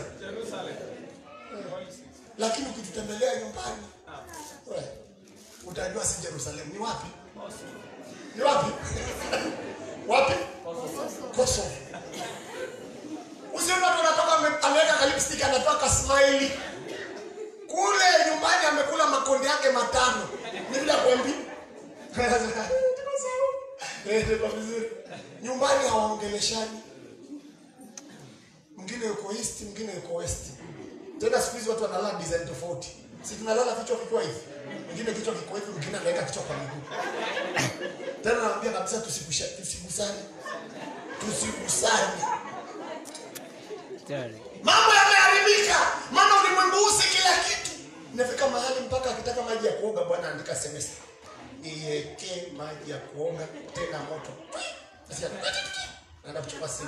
Lakini ukitutembelea nyumbani we, utajua si Jerusalem. Ni wapi? Ni wapi? wapi? Kosovo. Usiona tu anatoka ame- ameweka ka lipstick anatoa ka smile. Kule nyumbani amekula makonde yake matano. Ni bila kwembi. Tuko sawa. Eh, tuko vizuri. Nyumbani hawaongeleshani. Mwingine yuko east, mwingine yuko west. Tena siku hizi watu wanalala design tofauti. Si tunalala kichwa kikiwa hivi. Mwingine kichwa kiko hivi, mwingine anaweka kichwa kwa miguu. Tena naambia kabisa tusikusha tusigusane. Tusigusane.
Tayari.
Mambo yameharibika, maana ulimwengu huu si kila kitu. Inafika mahali mpaka akitaka maji ya kuoga, bwana andika SMS, niwekee maji ya kuoga tena moto. Nasikia, naenda kuchukua simu,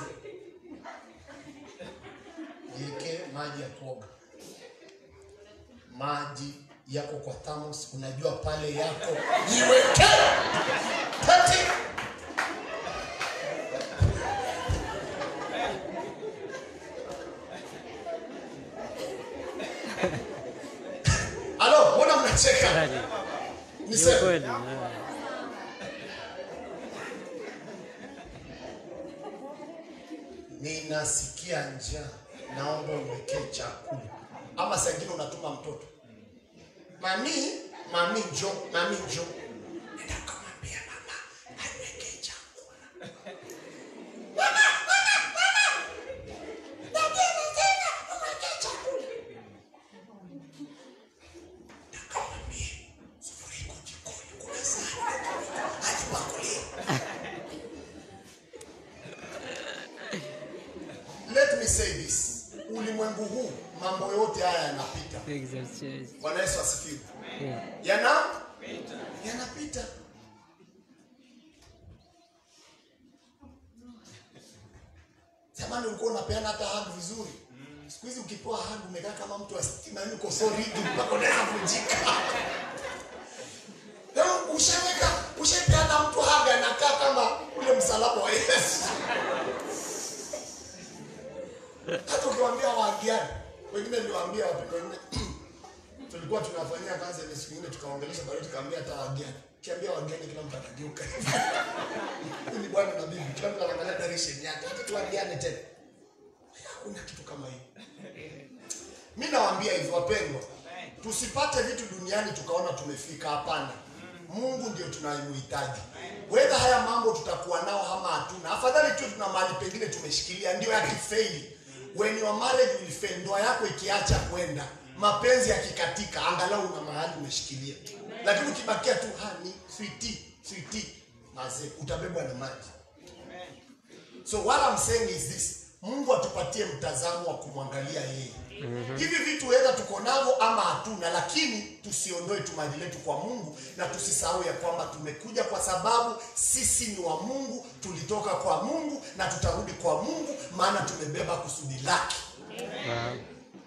niwekee maji ya kuoga. Maji yako kwa thermos, unajua pale yako, jiwekee tati Alo, mbona mnacheka?
Tayari. Ni
Niseme.
kweli. naam.
ninasikia njaa, naomba uwekee chakula. Ama saa ingine unatuma mtoto, mami, mami njo, mami njo, nenda ukamwambia mama aniwekee chakula. Mama, mama, mama, Daddy anasema umwekee chakula. Nikamwambie, sufuria iko jikoni, kuna sahani, ajipakulie. Let me say this. Ulimwengu huu mambo yote haya yanapita.
Exercise.
Bwana Yesu asifiwe.
Yeah.
Yana yanapita. Zamani ulikuwa unapeana hata hug vizuri. Siku hizi ukipewa hug umekaa kama mtu wa stima, yani uko so rigid mpaka unaweza vunjika. Leo ushaweka ushapeana mtu hug anakaa kama ule msalaba wa Yesu. hata ukiwaambia waagiani wengine niliwaambia wapendo wengine tulikuwa tunafanyia kazi ile siku nyingine tukaongelesha bado tukaambia hata waagiani kiambia waagiani kila mtu atageuka ni bwana na bibi kila mtu anaangalia direction yake hata tuagiane tena hakuna kitu kama hiyo mimi nawaambia hivi wapendwa tusipate vitu duniani tukaona tumefika hapana mungu ndio tunayemhitaji wedha haya mambo tutakuwa nao ama hatuna afadhali tu tuna mahali pengine tumeshikilia ndio yakifeili when your marriage will fail ndoa yako ikiacha kwenda mapenzi yakikatika angalau una mahali umeshikilia lakini ukibakia tu hani switi switi maze utabebwa na maji So what I'm saying is this, Mungu atupatie mtazamo wa kumwangalia yeye. Hivi vitu weza tuko navyo ama hatuna, lakini tusiondoe tumaini letu kwa Mungu na tusisahau ya kwamba tumekuja kwa sababu sisi ni wa Mungu, tulitoka kwa Mungu na tutarudi kwa Mungu, maana tumebeba kusudi lake.
Naam.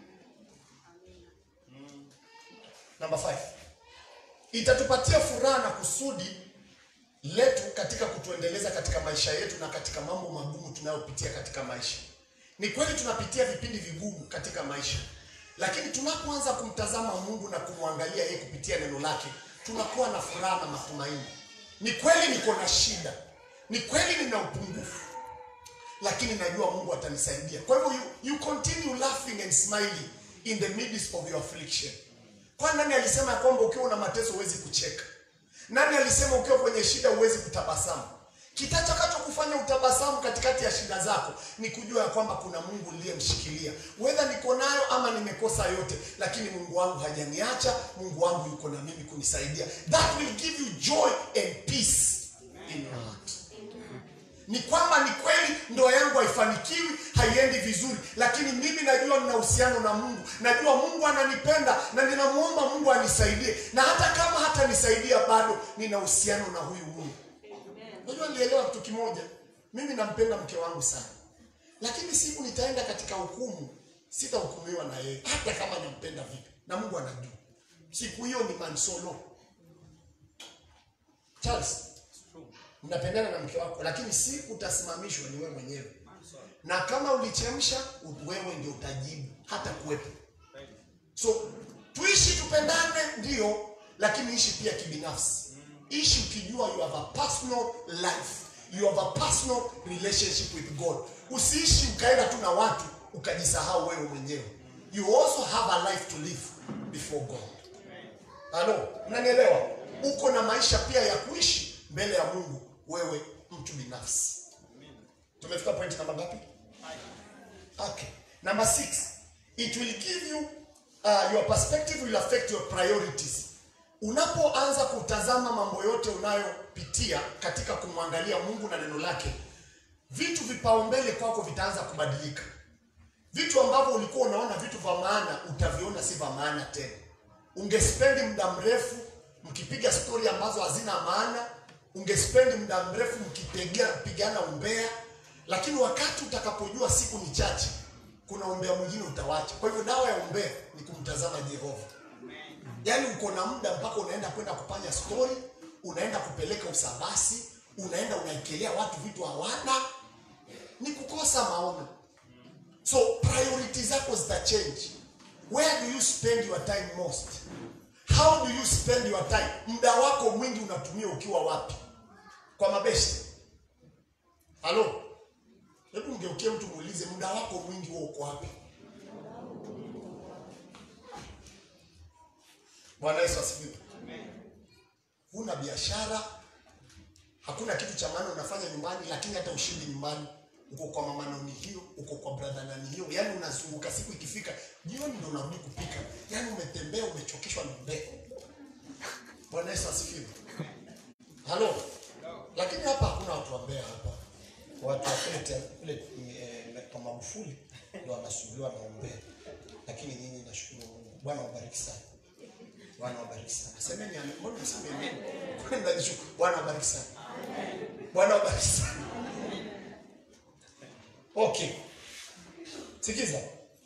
Number five, itatupatia furaha na kusudi letu katika kutuendeleza katika maisha yetu na katika mambo magumu tunayopitia katika maisha. Ni kweli tunapitia vipindi vigumu katika maisha, lakini tunapoanza kumtazama Mungu na kumwangalia yeye kupitia neno lake, tunakuwa na furaha na matumaini. ni kweli niko na shida ni kweli nina upungufu lakini najua mungu atanisaidia kwa hivyo you, you continue laughing and smiling in the midst of your affliction kwa nani alisema ya kwamba ukiwa una mateso huwezi kucheka nani alisema ukiwa kwenye shida huwezi kutabasamu kitakacho kufanya utabasamu katikati ya shida zako ni kujua ya kwamba kuna mungu uliyemshikilia wedha niko nayo ama nimekosa yote lakini mungu wangu hajaniacha mungu wangu yuko na mimi kunisaidia that will give you joy and peace in your heart ni kwamba ni kweli ndoa yangu haifanikiwi haiendi vizuri lakini mimi najua nina uhusiano na mungu najua mungu ananipenda na ninamwomba mungu anisaidie na hata kama hatanisaidia bado nina uhusiano na huyu mungu unajua nilielewa kitu kimoja mimi nampenda mke wangu sana lakini siku nitaenda katika hukumu sitahukumiwa na yeye hata kama nampenda vipi na mungu anajua siku hiyo ni mansolo charles mnapendana na mke wako lakini siku utasimamishwa ni wewe mwenyewe na kama ulichemsha wewe ndio utajibu hata kuwepo so tuishi tupendane ndio lakini ishi pia kibinafsi ishi ukijua you have a personal life you have a personal relationship with god usiishi ukaenda tu na watu ukajisahau wewe mwenyewe you also have a life to live before god halo mnanielewa uko na maisha pia ya kuishi mbele ya mungu wewe mtu binafsi tumefika point namba ngapi okay number six it will give you uh, your perspective will affect your priorities unapoanza kutazama mambo yote unayopitia katika kumwangalia mungu na neno lake vitu vipaumbele kwako vitaanza kubadilika vitu ambavyo ulikuwa unaona vitu vya maana utaviona si vya maana tena ungespendi muda mrefu mkipiga stori ambazo hazina maana ungespendi muda mrefu mkipigana umbea lakini wakati utakapojua siku ni chache kuna umbea mwingine utawacha kwa hivyo dawa ya umbea ni kumtazama jehova yaani uko na muda mpaka unaenda kwenda kufanya stori unaenda kupeleka usabasi unaenda unaekelea watu vitu hawana ni kukosa maono so priority zako zitachange where do you spend your time most how do you spend your time muda wako mwingi unatumia ukiwa wapi kwa mabeste halo hebu mgeukie mtu muulize muda wako mwingi huo uko wapi bwana yesu asifiwe huna biashara hakuna kitu cha maana unafanya nyumbani lakini hata ushindi nyumbani uko kwa mama nani hiyo uko kwa brother nani hiyo yaani unazunguka siku ikifika jioni ndo unarudi kupika yaani umetembea umechokeshwa na mbea bwana yesu asifiwe halo lakini hapa hakuna watu wa mbea hapa watu wa kule te- kule eh, kwa magufuli ndo wanasumbuliwa na umbea lakini nyinyi nashukuru mungu bwana wabariki sana bwana wabariki sana semeni amen mbona mseme amen kwenda nishukuru bwana wabariki sana bwana wabariki sana okay sikiza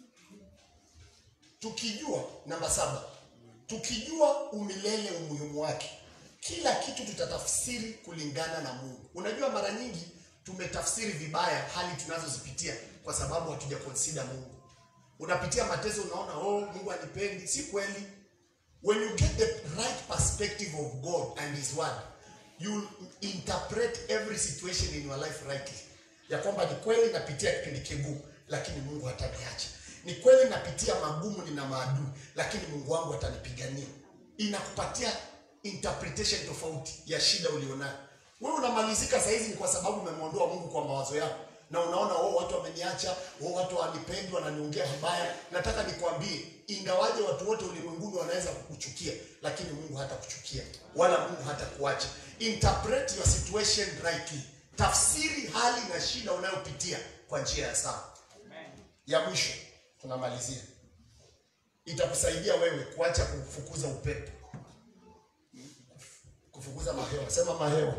tukijua namba saba tukijua umilele umuhimu wake kila kitu tutatafsiri kulingana na mungu unajua mara nyingi tumetafsiri vibaya hali tunazozipitia kwa sababu hatuja consider mungu unapitia mateso unaona oh mungu anipendi si kweli when you get the right perspective of god and his word you interpret every situation in your life rightly ya kwamba ni kweli napitia kipindi kigumu lakini mungu hataniacha ni kweli napitia magumu nina maadui lakini mungu wangu atanipigania inakupatia interpretation tofauti ya shida ulionayo wewe unamalizika sahizi ni kwa sababu umemwondoa mungu kwa mawazo yako na unaona oh, watu wameniacha oh, watu wanipendi wananiongea vibaya nataka nikwambie ingawaje watu wote ulimwenguni wanaweza kukuchukia lakini mungu hata kuchukia wala mungu hata kuacha interpret your situation rightly tafsiri hali na shida unayopitia kwa njia ya sawa ya mwisho tunamalizia itakusaidia wewe kuacha kufukuza upepo kufukuza mahewa sema mahewa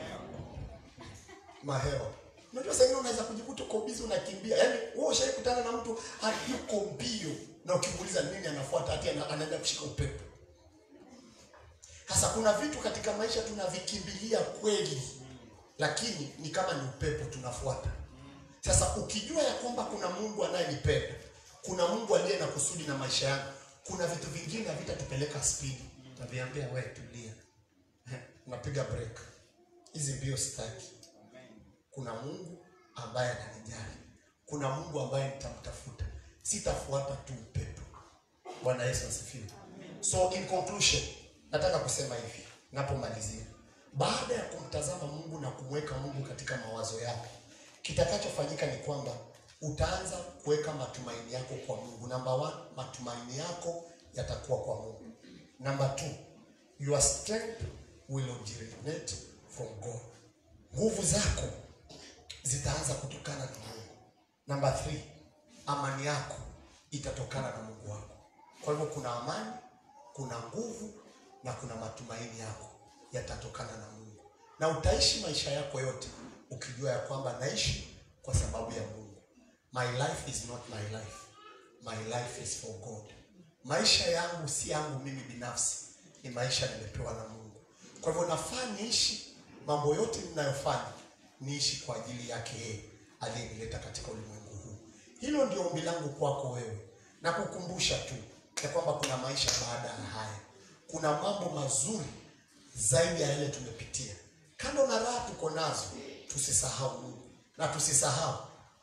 mahewa unajua saa ingine unaweza kujikuta uko bizi unakimbia yaani wewe ushaikutana na mtu hadi yuko mbio na ukimuuliza nini anafuata hati ana- anaenda kushika upepo sasa kuna vitu katika maisha tunavikimbilia kweli lakini ni kama ni upepo tunafuata sasa ukijua ya kwamba kuna mungu anayenipenda kuna mungu aliye na kusudi na maisha yangu kuna vitu vingine havitatupeleka spidi taviambia we tulia unapiga break hizi mbio sitaki. Kuna Mungu ambaye ananijali, kuna Mungu ambaye nitamtafuta, sitafuata tu upepo. Bwana Yesu asifiwe. So in conclusion, nataka kusema hivi napomalizia, baada ya kumtazama Mungu na kumweka Mungu katika mawazo yako, kitakachofanyika ni kwamba utaanza kuweka matumaini yako kwa Mungu. Number one, matumaini yako yatakuwa kwa Mungu. Number two, your strength will originate from God. Nguvu zako zitaanza kutokana na Mungu. Number three, amani yako itatokana na Mungu wako. Kwa hivyo kuna amani, kuna nguvu na kuna matumaini yako yatatokana na Mungu, na utaishi maisha yako yote ukijua ya kwamba naishi kwa sababu ya Mungu. My life is not my life, my life is for God. Maisha yangu si yangu mimi binafsi, ni maisha nimepewa na Mungu. Kwa hivyo nafaa niishi mambo yote ninayofanya, niishi kwa ajili yake yeye aliyenileta katika ulimwengu huu. Hilo ndio ombi langu kwako wewe, na kukumbusha tu ya kwamba kuna maisha baada ya haya, kuna mambo mazuri zaidi ya yale tumepitia. Kando na raha tuko nazo, tusisahau Mungu na tusisahau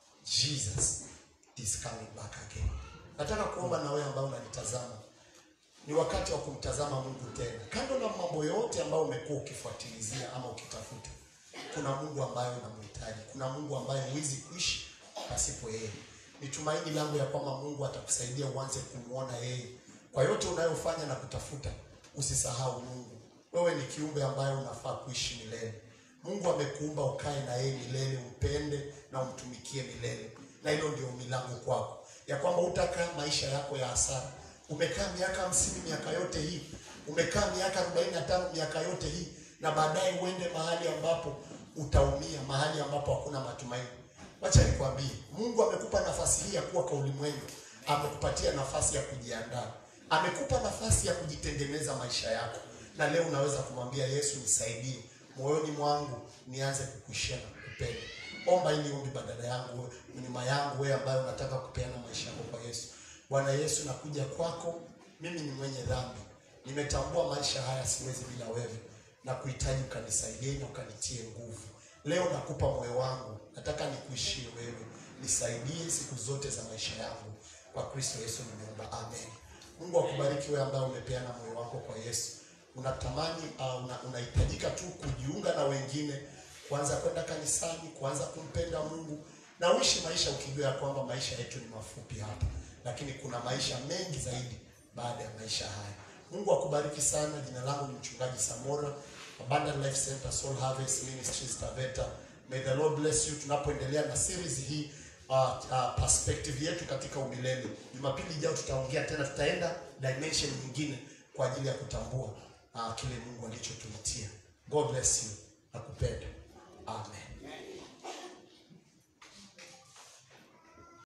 Jesus is coming back again. Nataka kuomba na wewe ambao unanitazama, ni wakati wa kumtazama Mungu tena. Kando na mambo yote ambayo umekuwa ukifuatilizia ama ukitafuta, kuna Mungu ambaye unamhitaji. Kuna Mungu ambaye huwezi kuishi pasipo yeye. Ni tumaini langu ya kwamba Mungu atakusaidia uanze kumwona yeye kwa yote unayofanya na kutafuta. Usisahau Mungu. Wewe ni kiumbe ambaye unafaa kuishi milele. Mungu amekuumba ukae na yeye milele, umpende na umtumikie milele, na hilo ndio ombi langu kwako, ya kwamba utakaa maisha yako ya hasara. Umekaa miaka hamsini, miaka yote hii, umekaa miaka arobaini na tano, miaka yote hii, na baadaye uende mahali ambapo utaumia, mahali ambapo hakuna matumaini. Wacha nikwambie, Mungu amekupa nafasi hii ya kuwa kwa ulimwengu, amekupatia nafasi ya kujiandaa, amekupa nafasi ya kujitengeneza maisha yako, na leo unaweza kumwambia Yesu, nisaidie moyoni mwangu nianze kukuishia na kukupenda. Omba ili ombi badala yangu, wewe, nyuma yangu, wewe ambaye unataka kupeana maisha yako kwa Yesu. Bwana Yesu, nakuja kwako, mimi ni mwenye dhambi, nimetambua maisha haya siwezi bila wewe, na kuhitaji ukanisaidie na ukanitie nguvu. Leo nakupa moyo wangu, nataka nikuishie wewe, nisaidie siku zote za maisha yangu. Kwa Kristo Yesu nimeomba, amen. Mungu akubariki wewe ambaye umepeana moyo wako kwa Yesu. Unatamani uh, una, unahitajika tu kujiunga na wengine, kuanza kwenda kanisani, kuanza kumpenda Mungu na uishi maisha ukijua ya kwamba maisha yetu ni mafupi hapa, lakini kuna maisha mengi zaidi baada ya maisha haya. Mungu akubariki sana. Jina langu ni mchungaji Samora, Abundant Life Center Soul Harvest Ministries Taveta. May the Lord bless you. Tunapoendelea na series hii uh, uh, perspective yetu katika umilele. Jumapili ijayo tutaongea tena, tutaenda dimension nyingine kwa ajili ya kutambua uh, kile Mungu alichotuitia. God bless you. Nakupenda. Amen.